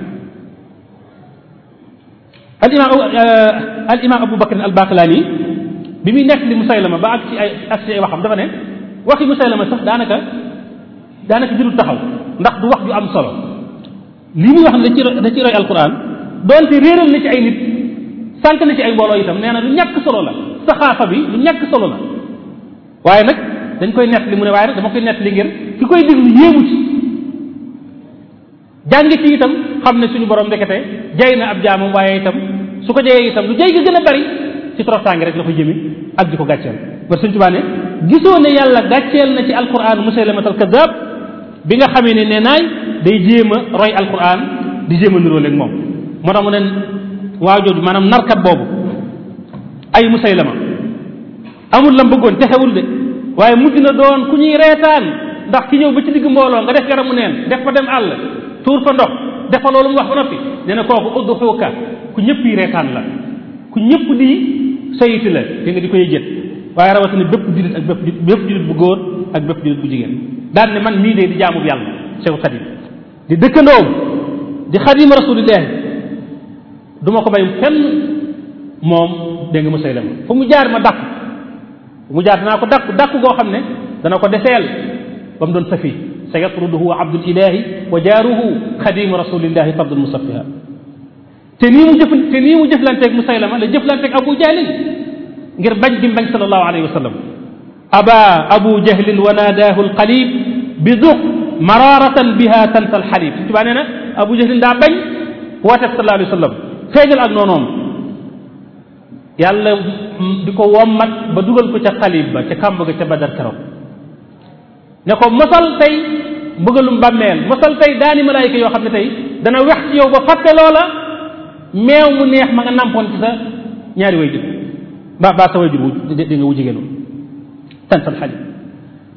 al imam al imam Abu Bakr al Baqlani bi muy nekk li Musaylama ba ak ci ay ak ci ay waxam dafa ne waxi Musaylama sax daanaka daanaka jërul taxaw ndax du wax ju am solo li muy wax ne da ci da ci roy alquran doonte réeral na ci ay nit sànq na ci ay mbooloo itam nee na lu ñàkk solo la saxaafa bi lu ñàkk solo la waaye nag dañ koy nett li mu ne waaye nag dama koy nett li ngir ki koy déglu yéemu ci jàng ci itam xam ne suñu borom ndekete jay na ab jaamam waaye itam su ko jayee itam lu jay ga gën a bari ci toroxtaange rek la ko jëmi ak di ko gàcceel ba suñ tubaa ne gisoo ne yàlla gàcceel na ci alquran musaylamatal alkazab bi nga xamee ne nee naay day jéem a roy alquran di jéem a niroo léegi moom moo tax mu ne waa jooju maanaam narkat boobu ay musaylama amul lam bëggoon texewul de waaye mujj na doon ku ñuy reetaan ndax ki ñëw ba ci digg mbooloo nga def yaramu neen def fa dem àll tuur fa ndox def fa loolu mu wax ba noppi nee na kooku uddu xuuka ku ñëpp yi reetaan la ku ñëpp di sayiti la di nga di koy jët waaye rawatina bépp jullit ak bépp bépp jullit bu góor ak bépp jullit bu jigéen daan ne man mii de di jaamub yàlla Cheikh Xadim di dëkkandoom di xadim rasulillahi du ma ko may fenn moom dégg nga Musaylama fu mu jaar ma dàq fu mu jaar danaa ko dàq dàq goo xam ne dana ko deseel ba mu doon safi sa yatruduhu abdul ilahi wa jaaruhu xadimu rasulillahi fabdul musaffiha te nii mu jëf te nii mu jëflanteeg Musaylama la jëflanteeg Abu Jahlin ngir bañ gi bañ sallallahu alayhi wa sallam aba abu jahlin wa naadaahu alqalib bi duq mararatan biha tansa alxalib su tubaa nee na abu jahlin daa bañ woote sallallahu alayhi wa sallam feeñal ak noonoom yàlla di ko wommat ba dugal ko ca xalib ba ca kàmb ga ca badar keroog ne ko mosal tey mbëgalum bàmmeel mosal tey daani malaayika yoo xam ne tey dana wex ci yow ba fàtte loola meew mu neex ma nga nampoon ci sa ñaari way jur ba ba sa way jur wu di nga wu jigéenu tansal xalib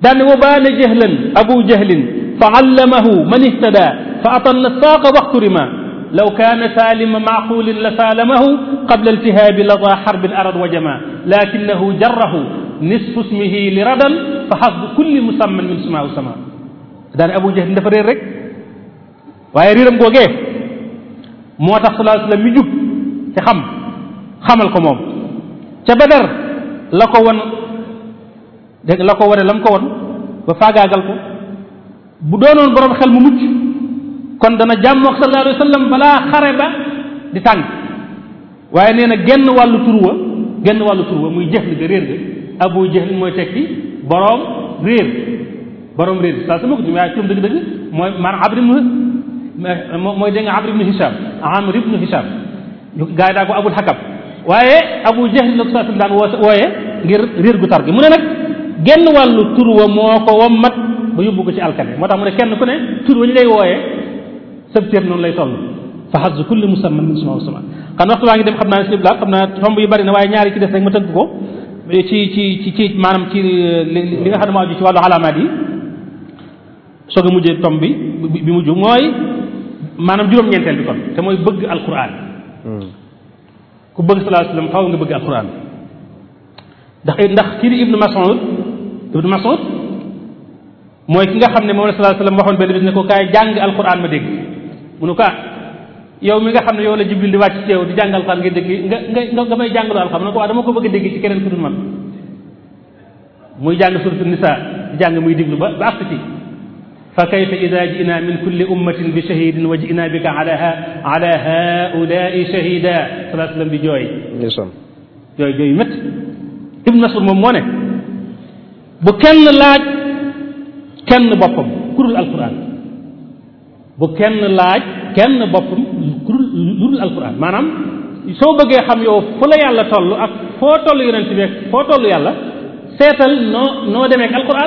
daane wa baana jahlan abu jahlin fa allamahu man ihtada fa atalla saaqa waxturima law kaana saalima maaqulin la saalamahu qabla iltihaabi lada xarbin arad wa jama lakinahu jarrahu nisfu ismihi li radan fa xasbu kulli musamman min sumaahu sama daane abu jahlin dafa réer rek waaye réeram googee moo tax sallallahu alayhi wa sallam mi jub te xam xamal ko moom ca badar la ko won dégg la ko wane la mu ko won ba faagaagal ko bu doonoon borom xel mu mucc kon dana jàmmoog sallallahu alayhi wa sallam balaa xare ba di tàng waaye nee na genn wàllu turwa genn wàllu turwa muy jëxl ga réer ga abu jëxl mooy tekki borom réer borom réer saa sama ko jum waaye turam dëgg-dëgg mooy maanaam abri ibnu mooy dégg nga abri ibnu hisham amr ibnu hisham gaa yi daa ko abul xakam waaye abu jahl la ko saa daan woo wooye ngir réer gu tar gi mu ne nag genn wàllu tur wa moo ko wommat ba yóbbu ko ci alkane moo tax mu ne kenn ku ne tur wa ñu lay wooyee sab téer noonu lay toll fa xas kulli musamman min suma sama xam waxtu waa ngi dem xam naa si xam naa tomb yu bari na waaye ñaari ci des rek ma tënk ko ci ci ci ci maanaam ci li nga xam ne moo aju ci wàllu alaamaat yi soog a mujjee tomb bi bi mujj mooy maanaam juróom-ñeenteel bi kon te mooy bëgg alquran ku bëgg sallallahu alayhi wasallam faaw nga bëgg alquran ndax ndax kii di ibnu Mas'ud ibnu Mas'ud mooy ki nga xam ne moom la sallallahu alayhi wasallam waxoon benn bis ne ko kaay jàng alquran ma dégg mu ne ko ah yow mi nga xam ne yow la jibril di wàcc ci yow di jàng alquran nga dégg nga nga nga may jàngaloo alquran mu ne ko waa dama ko bëgg a dégg ci keneen ku dul man muy jàng suratu nisa di jàng muy diglu ba ba àgg ci fa kayfa ida ji'na min kulli ummatin bi shahidin wa ji'na bika ala ala haulaai shahida salaa sallam di jooy jooy jooy yu métti ibnu masud moom moo ne bu kenn laaj kenn boppam kurul alquran bu kenn laaj kenn boppam kurul lurul alquran maanaam soo bëggee xam yow fu la yàlla toll ak foo toll yonent bi foo toll yàlla seetal noo noo demee ak alquran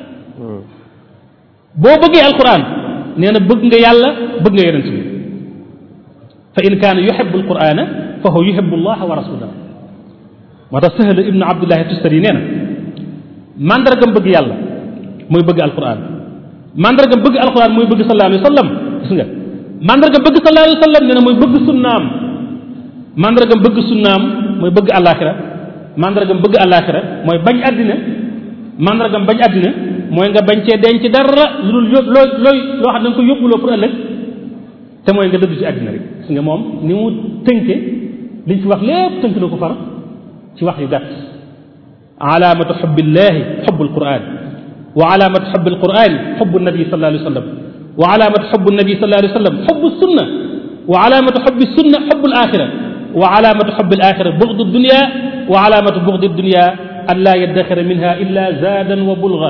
boo bëggee alquran nee na bëgg nga yàlla bëgg nga yonent bi fa in kaana yuhibbu alqurana fa huwa yuhibbu allaha wa rasulahu moo tax sahal ibnu abdullahi tustari nee na mandargam bëgg yàlla mooy bëgg alquran mandargam bëgg alquran mooy bëgg sallallahu alayhi wa sallam gis nga mandargam bëgg sallallahu alayhi wa sallam nee na mooy bëgg sunnaam mandargam bëgg sunnaam mooy bëgg alaxira mandargam bëgg alaxira mooy bañ àddina mandargam bañ àddina mooy nga bañ cee denc dara lu dul yób looy looy loo xam ne nga ko yóbbuloo pour ëllëg te mooy nga dëddu ci àddina rek gis nga moom ni mu tënke liñ fi wax lépp tënk na ko far ci wax yu gàtt alaamatu xubbillahi xubbu alquran wa alaamatu xubbi alquran xubbu nabi sallallahu alayhi wa sallam wa alaamatu xubbu nabi sallallahu alayhi wa sallam xubbu sunna wa alaamatu xubbi sunna xubbu alaxira wa alaamatu xubbi alaxira buxdu dunia wa alaamatu buxdi dunia an laa yaddaxira minha illa zaadan wa bulga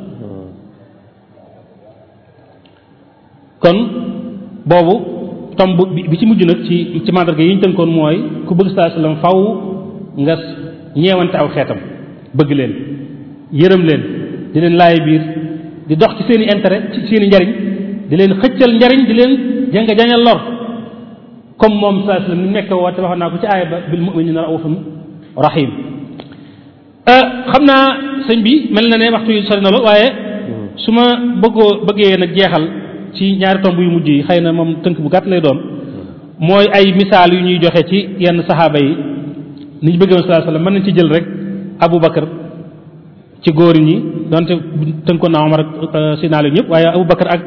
kon boobu tomb bi ci mujj nag ci ci mandarga yi ñu tënkoon mooy ku bëgg sallallahu alayhi wa sallam faw nga ñeewante aw xeetam bëgg leen yërëm leen di leen laay biir di dox ci seen i intérêt ci seen i njariñ di leen xëccal njariñ di leen janga jañal lor comme moom sallallahu alayhi wa sallam ni nekk woote waxoon naa ko ci aaya ba bil mu'minina raufun rahim xam naa sëñ bi mel na ne waxtu yu sori na la waaye su ma bëggoo bëggee nag jeexal ci ñaari tomb yu mujj yi xëy na moom tënk bu gàtt lay doon mooy ay misaal yu ñuy joxe ci yenn saxaaba yi ni ñu bëggee woon sallallahu alayhi wasallam mën nañ ci jël rek Abu Bakar ci góor ñi donte tënkoon naa Omar ak Sina ñëpp waaye Abu Bakar ak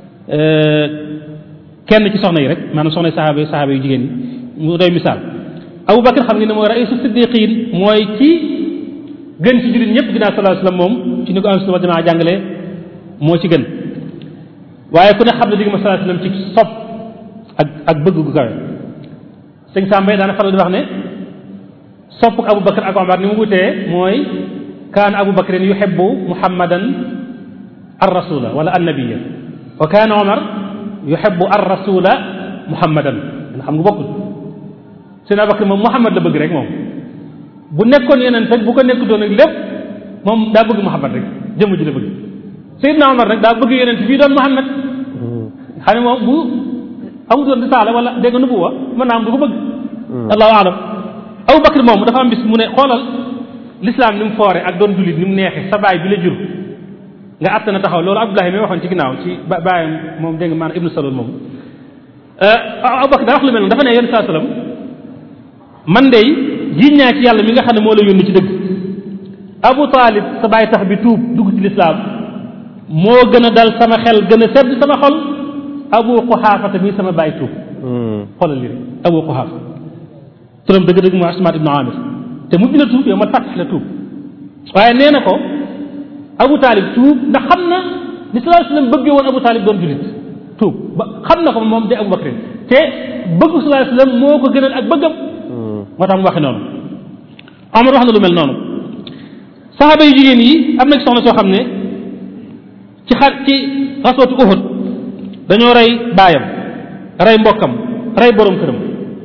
kenn ci soxna yi rek maanaam soxna saxaaba yi saxaaba yu jigéen ñi mu doy misaal Abu Bakar xam nga ne mooy raisu siddiqin mooy ci gën ci jullit ñëpp ginnaaw sallallahu alayhi wasallam moom ci ni ko am sunna jamaa jàngale moo ci gën waaye ku ne xam ne digg ma sallallahu alayhi wasallam ci sopp ak ak bëgg gu kawe sëñ Sambay daana faral di wax ne sopp Abu Bakar ak Omar ni mu wutee mooy kaana Abu Bakrin yuhibbu Muhammadan ar rasula wala annabiya wa kaana Omar yuhibbu ar rasula Muhammadan xam nga bokkul seen Abu Bakar moom Muhammad la bëgg rek moom bu nekkoon yeneen fekk bu ko nekkutoon ak lépp moom daa bëgg Muhammad rek jëmm ji la bëgg Seydina Omar rek daa bëgg yeneen bii doon Muhammad xam ne moom bu amutoon risaala wala dégg nga nubuwa mën naa am du ko bëgg allahu alam Abu Bakar moom dafa am bis mu ne xoolal l'islam ni mu foore ak doon jullit ni mu neexee sa baay bi la jur nga àtt na taxaw loolu Abdullahi mi waxoon ci ginnaaw ci ba bàyyam moom dégg nga maanaam ibnu Salul moom Abubakar daa wax lu mel noonu dafa ne yéen saa sallam man de jiiñ naa ci yàlla mi nga xam ne moo la yónni ci dëgg Abu Talib sa bàyyi tax bi tuub dugg ci lislaam moo gën a dal sama xel gën a sedd sama xol Abu Quhaafata mi sama bàyyi tuub xoolal li Abu Quhaafa turam dëgg-dëgg mooy Asmaat ibnu Amir te mujj na tuub yow ma fàttax la tuub waaye nee na ko Abu Talib tuub ndax xam na ni sallallahu alayhi wasallam bëggee woon Abu Talib doon julit tuub ba xam na ko moom de Abu Bakrin te bëggu sallallahu alayhi wasallam moo ko gënal ak bëggam moo tax mu waxe noonu Omar wax na lu mel noonu saxaaba yu jigéen yi am na ci soxna soo xam ne ci xar ci xaswatu Uhud dañoo rey baayam rey mbokkam rey borom këram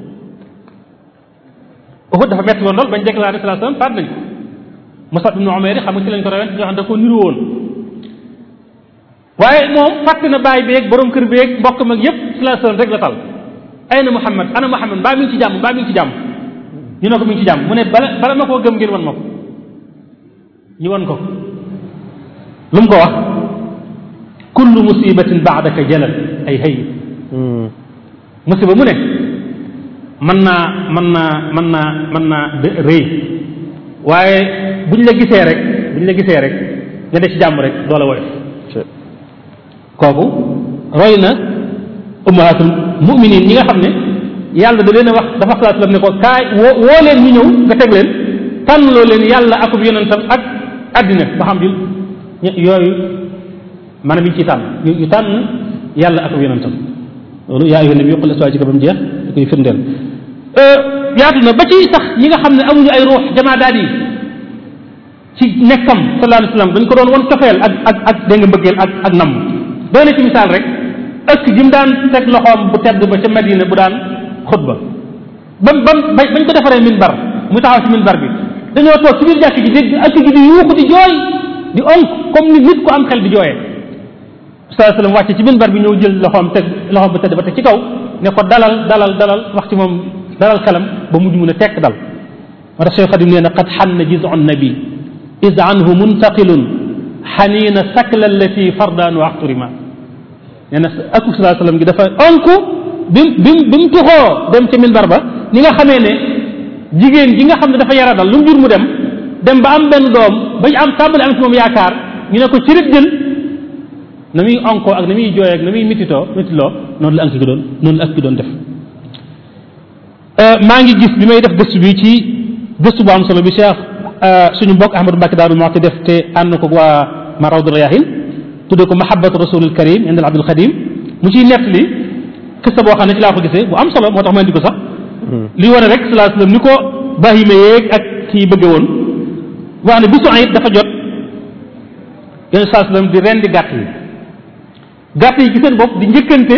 Uhud dafa metti woon lool bañ déclaré sallallahu alayhi wasallam faat nañ ko Musab ibnu Umayr xam nga ci lañ ko rewen ñoo xam da ko niru woon waaye moom fàtte na baay beeg borom kër beeg mbokkam ak yépp sallallahu alayhi wasallam rek la tal ayna Muhammad ana Muhammad mbaa mi ngi ci jàmm mbaa mi ngi ci jàmm ñu ne ko mi ngi ci jàmm mu ne bala bala ma koo gëm ngeen wan ma ko ñu wan ko lu mu ko wax kullu musibatin baadaka jalal ay hay musiba mu ne mën naa mën naa mën naa mën naa rëy waaye buñ la gisee rek buñ la gisee rek nga def ci jàmm rek doola woyof kooku roy na ummahatul muminin ñi nga xam ne yàlla da leen a wax dafa xalaat lam ne ko kaay woo woo leen ñu ñëw nga teg leen tànn loo leen yàlla akub yonentam ak àddina ba xam di yooyu maanaam ñu ciy tànn ñu tànn yàlla akub yonentam loolu yaa ayyuhan nabiyyu qul li azwaajika ba mu jeex da koy firndeel yaatu na ba ci sax ñi nga xam ne amuñu ay ruux jamaa daal yi ci nekkam sallallahu alayhi wasallam dañ ko doon won cofeel ak ak ak dégg nga mbëggeel ak ak namm doy na ci misaal rek ëkk ji mu daan teg loxoom bu tedd ba ca Madina bu daan xutba bam bam bañ ko defaree minbar mu taxaw ci minbar bi dañoo toog ci biir jàkk ji dégg ëkk ji di yuuxu di jooy di onk comme ni nit ku am xel di jooyee sallallahu alayhi wasallam wàcce ci minbar bi ñëw jël loxoom teg loxoom bu tedd ba teg ci kaw ne ko dalal dalal dalal wax ci moom dalal xelam ba mujj mun a tekk dal moo tax Cheikh Xadim nee na qad xanna jizu nabi is anhu muntaqilun xaniina sakla allati fardaan wa axturima nee na aku salaa sallam gi dafa onku bi bi bi mu tuxoo dem ca minbar ba ni nga xamee ne jigéen ji nga xam ne dafa yara dal lu mu jur mu dem dem ba am benn doom bañ am tàmbali am ci moom yaakaar ñu ne ko ci rek jël na muy onkoo ak na muy jooyee ak na muy mititoo mitiloo noonu la ank gi doon noonu la ak gi doon def maa ngi gis bi may def gëstu bi ci gëstu bu am solo bi Cheikh suñu mbokk Ahmadou Mbacke Daaru Muxti def te ànd ko waa Marawdu Rayaahin tudde ko mahabbatu rasulil karim indal abdul xadim mu ciy nettali xista boo xam ne ci laa ko gisee bu am solo moo tax ma indi ko sax li wane rek salaa sallam ni ko bahima yeeg ak kii bëgge woon wax ne bisu ayit dafa jot yéen salaa sallam di rendi gàtt yi gàtt yi ci seen bopp di njëkkante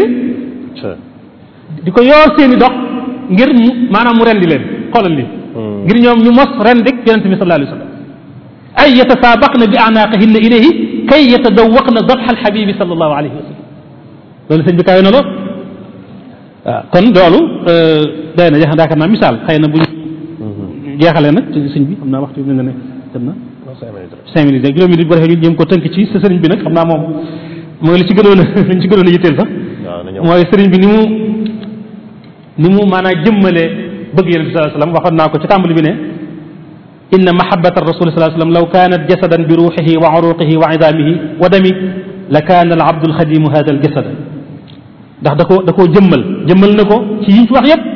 di ko yoor seeni dox ngir mu maanaam mu rendi leen xoolal li ngir ñoom ñu mos rendik yonente bi sallallahu alayhi wa sallam ay yatasaabaqna bi anaqihinna ilayhi kay yatadawaqna dabxa alxabibi sallallahu alayhi wa sallam loolu sëñ bi kawe na lool waaw kon loolu day na jax daakar naa misaal xëy na bu ñu jeexalee nag ci sëñ bi xam naa waxtu bi mel na ne dem na cinq minutes rek juróomi minutes bu defee ñu jéem ko tënk ci sa sëriñ bi nag xam naa moom mooy li ci gënoon a li ci gënoon a yitteel sax mooy sëriñ bi ni mu ni mu maanaam jëmmale bëgg yonente bi sallallahu alayhi wasallam waxoon naa ko ci tàmbali bi ne inna mahabbata rasul sallallahu alayhi wasallam law kanat jasadan bi ruuxihi wa uruqihi wa idamihi wa dami la kaana al abdu alxadimu hada al jasad ndax da koo da koo jëmmal jëmmal na ko ci yiñ fi wax yépp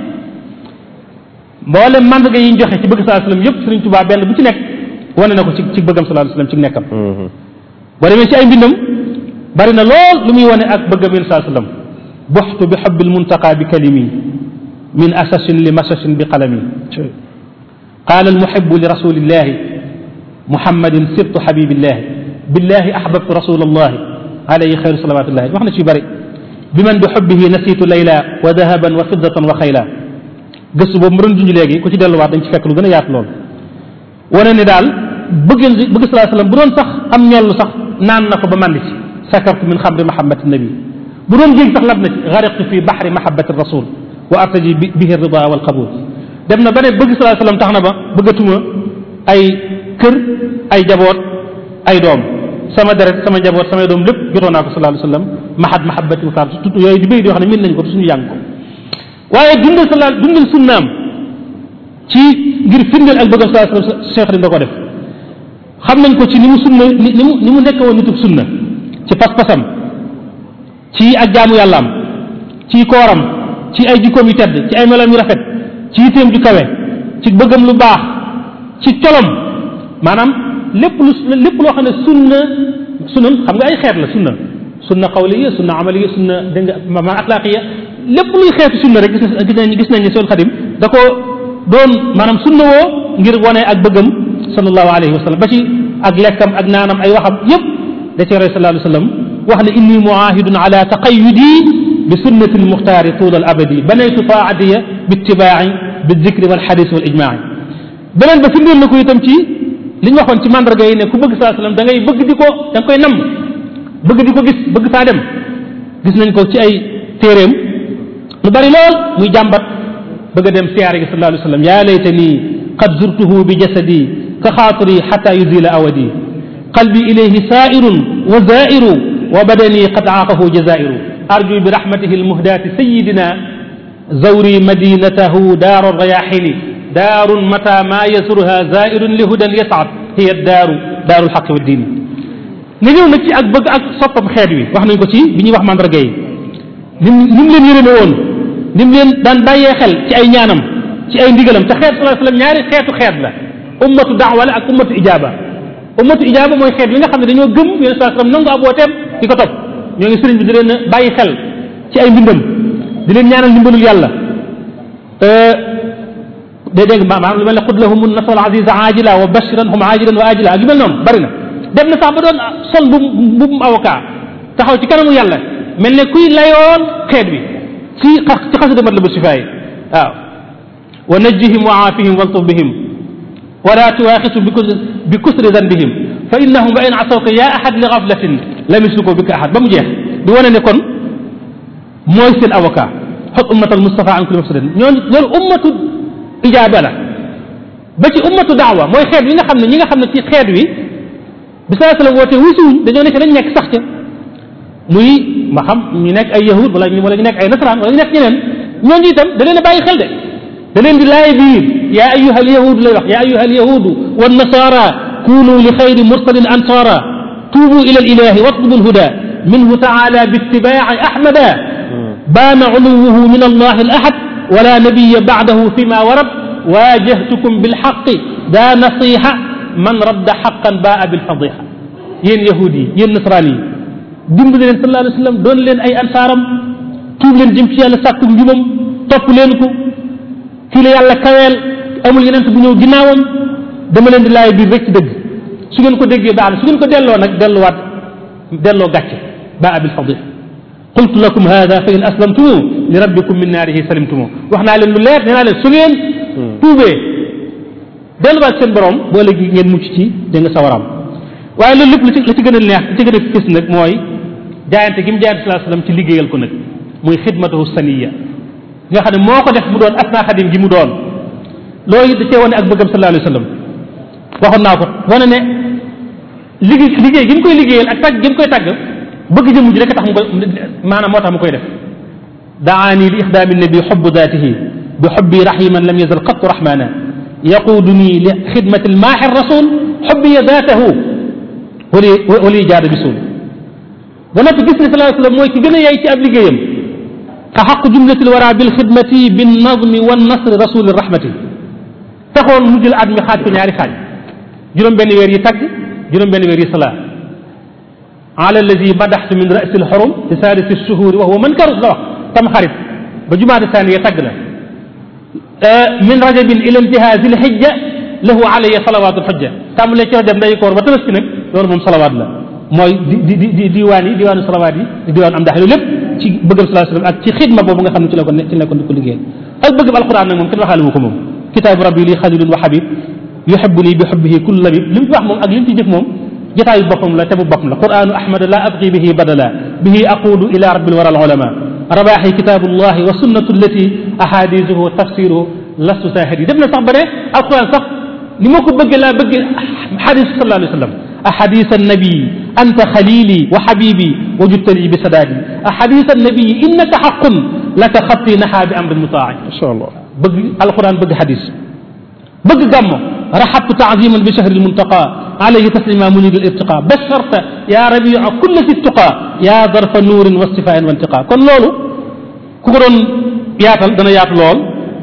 mboolem mandarga yi ñu joxe ci bëgg sallallahu alayhi wasallam yépp Sëriñ Tuubaa benn bu ci nekk wane na ko ci ci bëggam sallallahu alayhi wasallam ci nekkam boo demee ci ay mbindam bari na lool lu muy wane ak bëggam yonente sallallahu alayhi wasallam buxtu bi xubbi almuntaqa bi kalimi min asasin li masasin bi qalami qaala almuhibu li rasulillahi muhammadin sibtu habibillahi billahi ahbabtu rasulallahi alayhi xayru salawatullahi wax na ci yu bëri bi man bi xubbihi nasitu layla wa dahaban wa fiddatan wa xayla gëstu boobu mu doon junj léegi ku ci delluwaat dañ ci fekk lu gën a yaatu lool wane ne daal bëgg bëgg salaa sallam bu doon sax am ñollu sax naan na ko ba màndi ci sakartu min xamri mahabbati nabi bu doon jéeg sax lab na ci gariqtu fi baxri mahabbati rasul wa artaji bihi rida wal qabul dem na ba ne bëgg salaa sallam tax na ba bëggatuma ay kër ay jaboot ay doom sama deret sama njaboot samay doom lépp jotoon naa ko sallallahu alayhi wa sallam mahad mahabbati wa kaar tudd yooyu di béy di wax ne min nañ ko te suñu jàng ko waaye dundal sala dundal sunnaam ci ngir firndeel ak bëggam sallallahu alayhi wa sallam cheikh da ko def xam nañ ko ci ni mu sunna ni ni mu ni mu nekk woon nitub sunna ci pas-pasam ci ak jaamu yàllaam ci kooram ci ay jikkoom yu tedd ci ay melam yu rafet ci yitteem ju kawe ci bëggam lu baax ci colom maanaam lépp lu lépp loo xam ne sunna sunna xam nga ay xeet la sunna sunna xawliya sunna amaliya sunna dégg nga maanaam axlaaqiya lépp luy xeetu sunna rek gis gis nañ gis nañ ne Seexul Xadim da ko doon maanaam sunna woo ngir wane ak bëggam sallallahu alayhi wa sallam ba ci ak lekkam ak naanam ay waxam yépp da ci roy sallallahu alayhi wa sallam wax ne inni muahidun ala taqayudi bi sunnati almuxtaari tuul al abadi banaytu taatiya bi ittibaai bi dikri wal xadis wal ijmaai beneen ba firndeel na ko itam ci li ñu waxoon ci mandarga yi ne ku bëgg saa sallam da ngay bëgg di ko da nga koy namm bëgg di ko gis bëgg faa dem gis nañ ko ci ay téeréem lu bari lool muy jàmbat bëgg a dem siyaare gi sallallahu alayhi wa sallam yaa laytani qad zurtuhu bi jasadi ka xaatiri xata yuzila awadi qalbi ilayhi saa'irun wa zaa'iru wa badani qad aaqahu jazaa'iru arju bi rahmatihi almuhdaati sayidina zawri madinatahu daaru rayaxini daarun mata ma yasurha zaa'irun li hudan yasaad hiya daaru daaru lxaqi wa diini nga ñëw nag ci ak bëgg ak soppam xeet wi wax nañ ko ci bi ñuy wax mandarga yi ni mu ni mu leen yërëme woon ni mu leen daan bàyyee xel ci ay ñaanam ci ay ndigalam te xeet sallallahu alayhi wasallam ñaari xeetu xeet la ummatu daawa la ak ummatu ijaaba ummatu ijaaba mooy xeet yi nga xam ne dañoo gëm yonent sallallahu alayhi wasallam nangu ab wooteem di ko topp ñoo ngi sëriñ bi di leen bàyyi xel ci ay mbindam di leen ñaanal ndimbalul yàlla day dégg maanaam lu mel ne xud lahum nasral aziza ajila wa bashiran hum ajilan wa ajila ak yu mel noonu bari na dem na sax ba doon sol bu bu avocat taxaw ci kanamu yàlla mel ne kuy layoon xeet bi ci ci xasida mat la bu sifaay waaw wa najjihim wa aafihim waltuf bihim wala tuwaxisu bi kusri zanbihim fa innahum wa in asawka ya ahad li gaflatin lam yusliku bika ahad ba mu jeex di wane ne kon mooy seen avocat xot ummat al mustafa an kulli mafsadin ñooñu loolu ummatu ijaaba la ba ci ummatu daawa mooy xeet yi nga xam ne ñi nga xam ne ci xeet wi bi saa sallam woote wusuwuñ dañoo nekk dañ nekk sax ca muy ma xam ñu nekk ay yahud wala ñu wala ñu nekk ay nasaraan wala ñu nekk ñeneen ñooñu itam da leen a bàyyi xel de da leen di laay biir yaa ayuha alyahudu lay wax yaa ayuha alyahudu wannasara kunu li xayri mursalin ansara tuubu ila alilahi watlubu alhuda minhu taala biittibaai ahmada baana uluwuhu min allah alahad wala nabiya bacdahu fima warad waajahtukum bilxaqi daa nasiha man radda xaqan baa bilfadiha yéen yahud yi yéen nasaraan yi dimbali leen sallallahu alayhi wa sallam doon leen ay ansaaram tuub leen jëm ci yàlla sàkku njubam topp leen ko kii la yàlla kaweel amul yeneen bu ñëw ginnaawam dama leen di laay biir rek ci dëgg su ngeen ko déggee baax na su ngeen ko delloo nag delluwaat delloo gàcce baa bilfadiha qultu lakum hada fa in aslamtumu li rabbikum min naarihi salimtumu wax naa leen lu leer nee naa leen su ngeen tuubee delluwaat seen borom boo léegi ngeen mucc ci da nga sawaram waaye loolu lépp la ci la ci gën a neex li ci gën a fis nag mooy jaayante gi mu jaayante sallallahu alayhi wasallam ci liggéeyal ko nag muy xidmatahu saniya nga xam ne moo ko def mu doon asna xadim gi mu doon loolu da cee wane ak bëggam sallallahu alayhi wasallam waxoon naa ko wane ne liggéey liggéey gi mu koy liggéeyal ak tàgg gi mu koy tàgg bëgg jëmm ji rek tax mu koy maanaam moo tax mu koy def daani li ixdaami nabi xubbu daatihi bi xubbi rahiman lam yazal qattu rahmana yaquduni li xidmati almaaxi rasul xubbiya daatahu wali wali jaada bisul ba noppi gis ne sallallahu alayhi wasallam mooy ki gën a yey ci ab liggéeyam ka xaq jumlati lwara bilxidmati binnadmi wannasri rasuli rahmati taxoon mu jël at mi xaaj ko ñaari xaaj juróom benn weer yi tagg juróom benn weer yi salaa ala alladi madaxtu min rasi lxurum fi sadisi shuhuri wa huwa man karus la wax tam xarit ba jumaada saaniya tagg na min rajabin ila intihaa zil hijja lahu alayya salawaatu lxujja tàmbalee ci rajab nday koor ba tabaski nag loolu moom salawaat la mooy di di di diwaan yi diwaanu salawaat yi di diwaanu am ndax loolu lépp ci bëggam sallallahu alayhi wasallam ak ci xidma boobu nga xam ne ci la ko ci la ko di ko liggéeyal ak bëggam alquran nag moom kenn waxaale wu ko moom kitaabu rabbi lii xalilun wa habib yuhibbuni bi hubbihi kullu labib li mu ci wax moom ak li mu ci jëf moom jotaayu boppam la te bu boppam la quranu ahmad la abqi bihi badala bihi aqulu ila rabbil wara al ulama rabaaxi kitaabullahi wa sunnatu allati ahadisuhu tafsiruhu lastu saahid yi def na sax ba ne alquran sax ni ma ko bëggee laa bëggee xadis sallallahu alayhi wa sallam ahadis annabii anta xalili wa xabibi wa juttali bi sadaadi ahadis annabii innaka xaqun laka xatti naxaa bi amrin mutaai macha allah bëgg alquran bëgg xadis bëgg gàmmo raxabtu taaziman bi chahri lmuntaqa alayhi taslima munir al irtiqa basharta ya rabia kulla fi tuqa ya darfa nuurin wa sifain wa intiqa kon loolu ku ko doon yaatal dana yaatu lool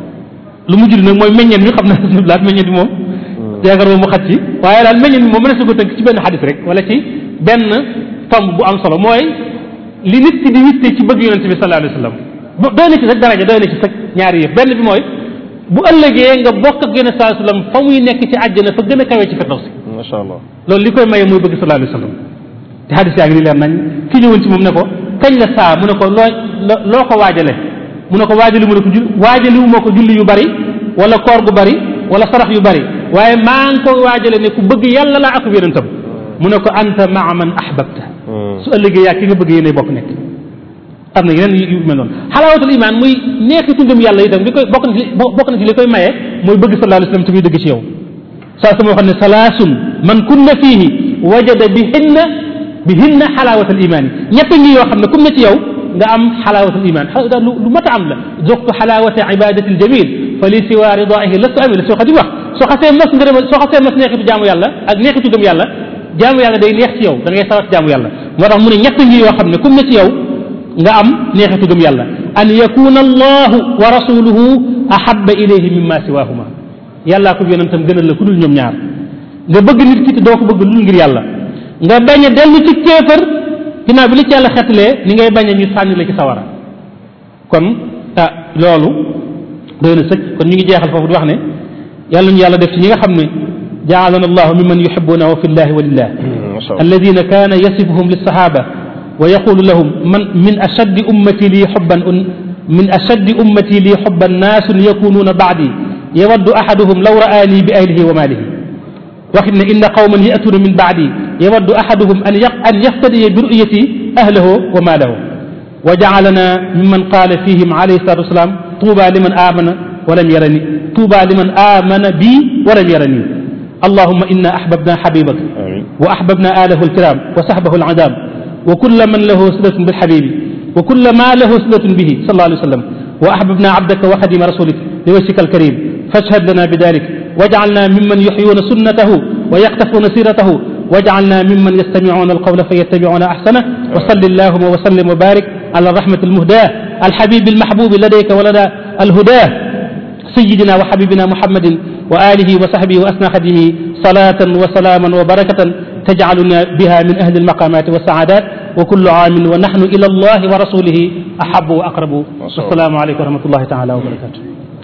lu mujj nag mooy meññeen bi xam na laat meññeen bi moom yaakaar moom mu xat ci waaye daal meññeen bi moom mënees na ko tënk ci benn xadis rek wala ci benn tomb bu am solo mooy li nit ki di witte ci bëgg yonente bi sallallahu alayhi wa sallam bu doy na ci rek daraja doy na ci rek ñaari yëf benn bi mooy bu ëllëgee nga bokk ak yonente sallallahu alayhi wa sallam fa muy nekk ci àjjana fa gën a kawee ci firdawsi macha allah loolu li koy maye muy bëgg sallallahu alayhi wa sallam te xadis yaa ngi ni leer nañ ki ñëwoon ci moom ne ko kañ la saa mu ne ko loo loo ko waajale mu ne ko waajali mu ne ko jul waajaliwu ma ko julli yu bari wala koor gu bari wala sarax yu bari waaye maa ngi ko waajale ne ku bëgg yàlla laa ak yonentam mu ne ko anta maa man ahbabta su ëllëgee yaa ki nga bëgg yéenay bokk nekk am na yeneen yu mel noonu xalaawatul iman muy neexitu ngëm yàlla itam li koy bokk na ci bokk na ci li koy maye mooy bëgg sallallahu alayhi wasallam te muy dëgg ci yow saa sama waxoon ne salaasun man kunna fiihi wajada bihinna bihinna xalaawatal iman yi ñett ngi yoo xam ne kum ne ci yow nga am xalaawatul iman lu lu mat a am la zuqtu xalaawata ibadati aljamil fa li siwa ridaihi lastu amil soo xati wax soo xasee mos ngërëm soo xasee mos neexitu jaamu yàlla ak neexitu gëm yàlla jaamu yàlla day neex ci yow da ngay sawat jaamu yàlla moo tax mu ne ñett ngi yoo xam ne kum ne ci yow nga am neexitu gëm yàlla an yakuna allahu wa rasuluhu ahaba ilayhi mimma siwahuma yàllaa ko yonentam gënal la ku dul ñoom ñaar nga bëgg nit ki te doo ko bëgg lu ngir yàlla nga bañ a dellu ci kéefër ginnaaw bi li ci yàlla xetalee ni ngay bañ a ñu sànni la ci sawara kon ah loolu doy na sëkk kon ñu ngi jeexal foofu di wax ne yàlla ñu yàlla def ci ñi nga xam ne jaalana allahu mimman yuhibunahu fi llahi wa lillah alladina kaana yasifuhum lilsahaba wa yaqulu lahum man min ashaddi ummati li xubban min ashaddi ummati li xubban naasun yakunuuna baadi yawaddu ahaduhum law ra'aani bi ahlihi wa maalihi waxit ne inna qawman yatuuna min baadi yawaddu ahaduhum an an yaftadiya bi ru'yati ahlahu wa maalahu wa jaalana mimman qaala fihim alayhi salatu wasalaam tuuba liman amana walam yarani tuuba liman amana bi walam yarani allahuma inna ahbabna xabibaka wa ahbabna alahu alkiram wa sahbahu alazam wa kulla man lahu silatun bilxabibi wa kulla ma lahu silatun bihi sallallahu alayhi wa sallam wa ahbabna abdaka wa xadima rasulik liwajhika alkarim fashhad lana bidalik waj'alna mimman yuhyuna sunnatahu wa yaqtafuna siratahu waj'alna mimman yastami'una alqawla fayattabi'una ahsana wa salli allahumma wa sallim wa barik ala rahmati almuhdah alhabibi almahbubi ladayka wa lada alhudah سيدنا وحبيبنا محمد وآله وصحبه وأسنى خدمه صلاة وسلاما وبركة تجعلنا بها من أهل المقامات والسعادات وكل عام ونحن إلى الله ورسوله أحب وأقرب والسلام عليكم ورحمة الله تعالى وبركاته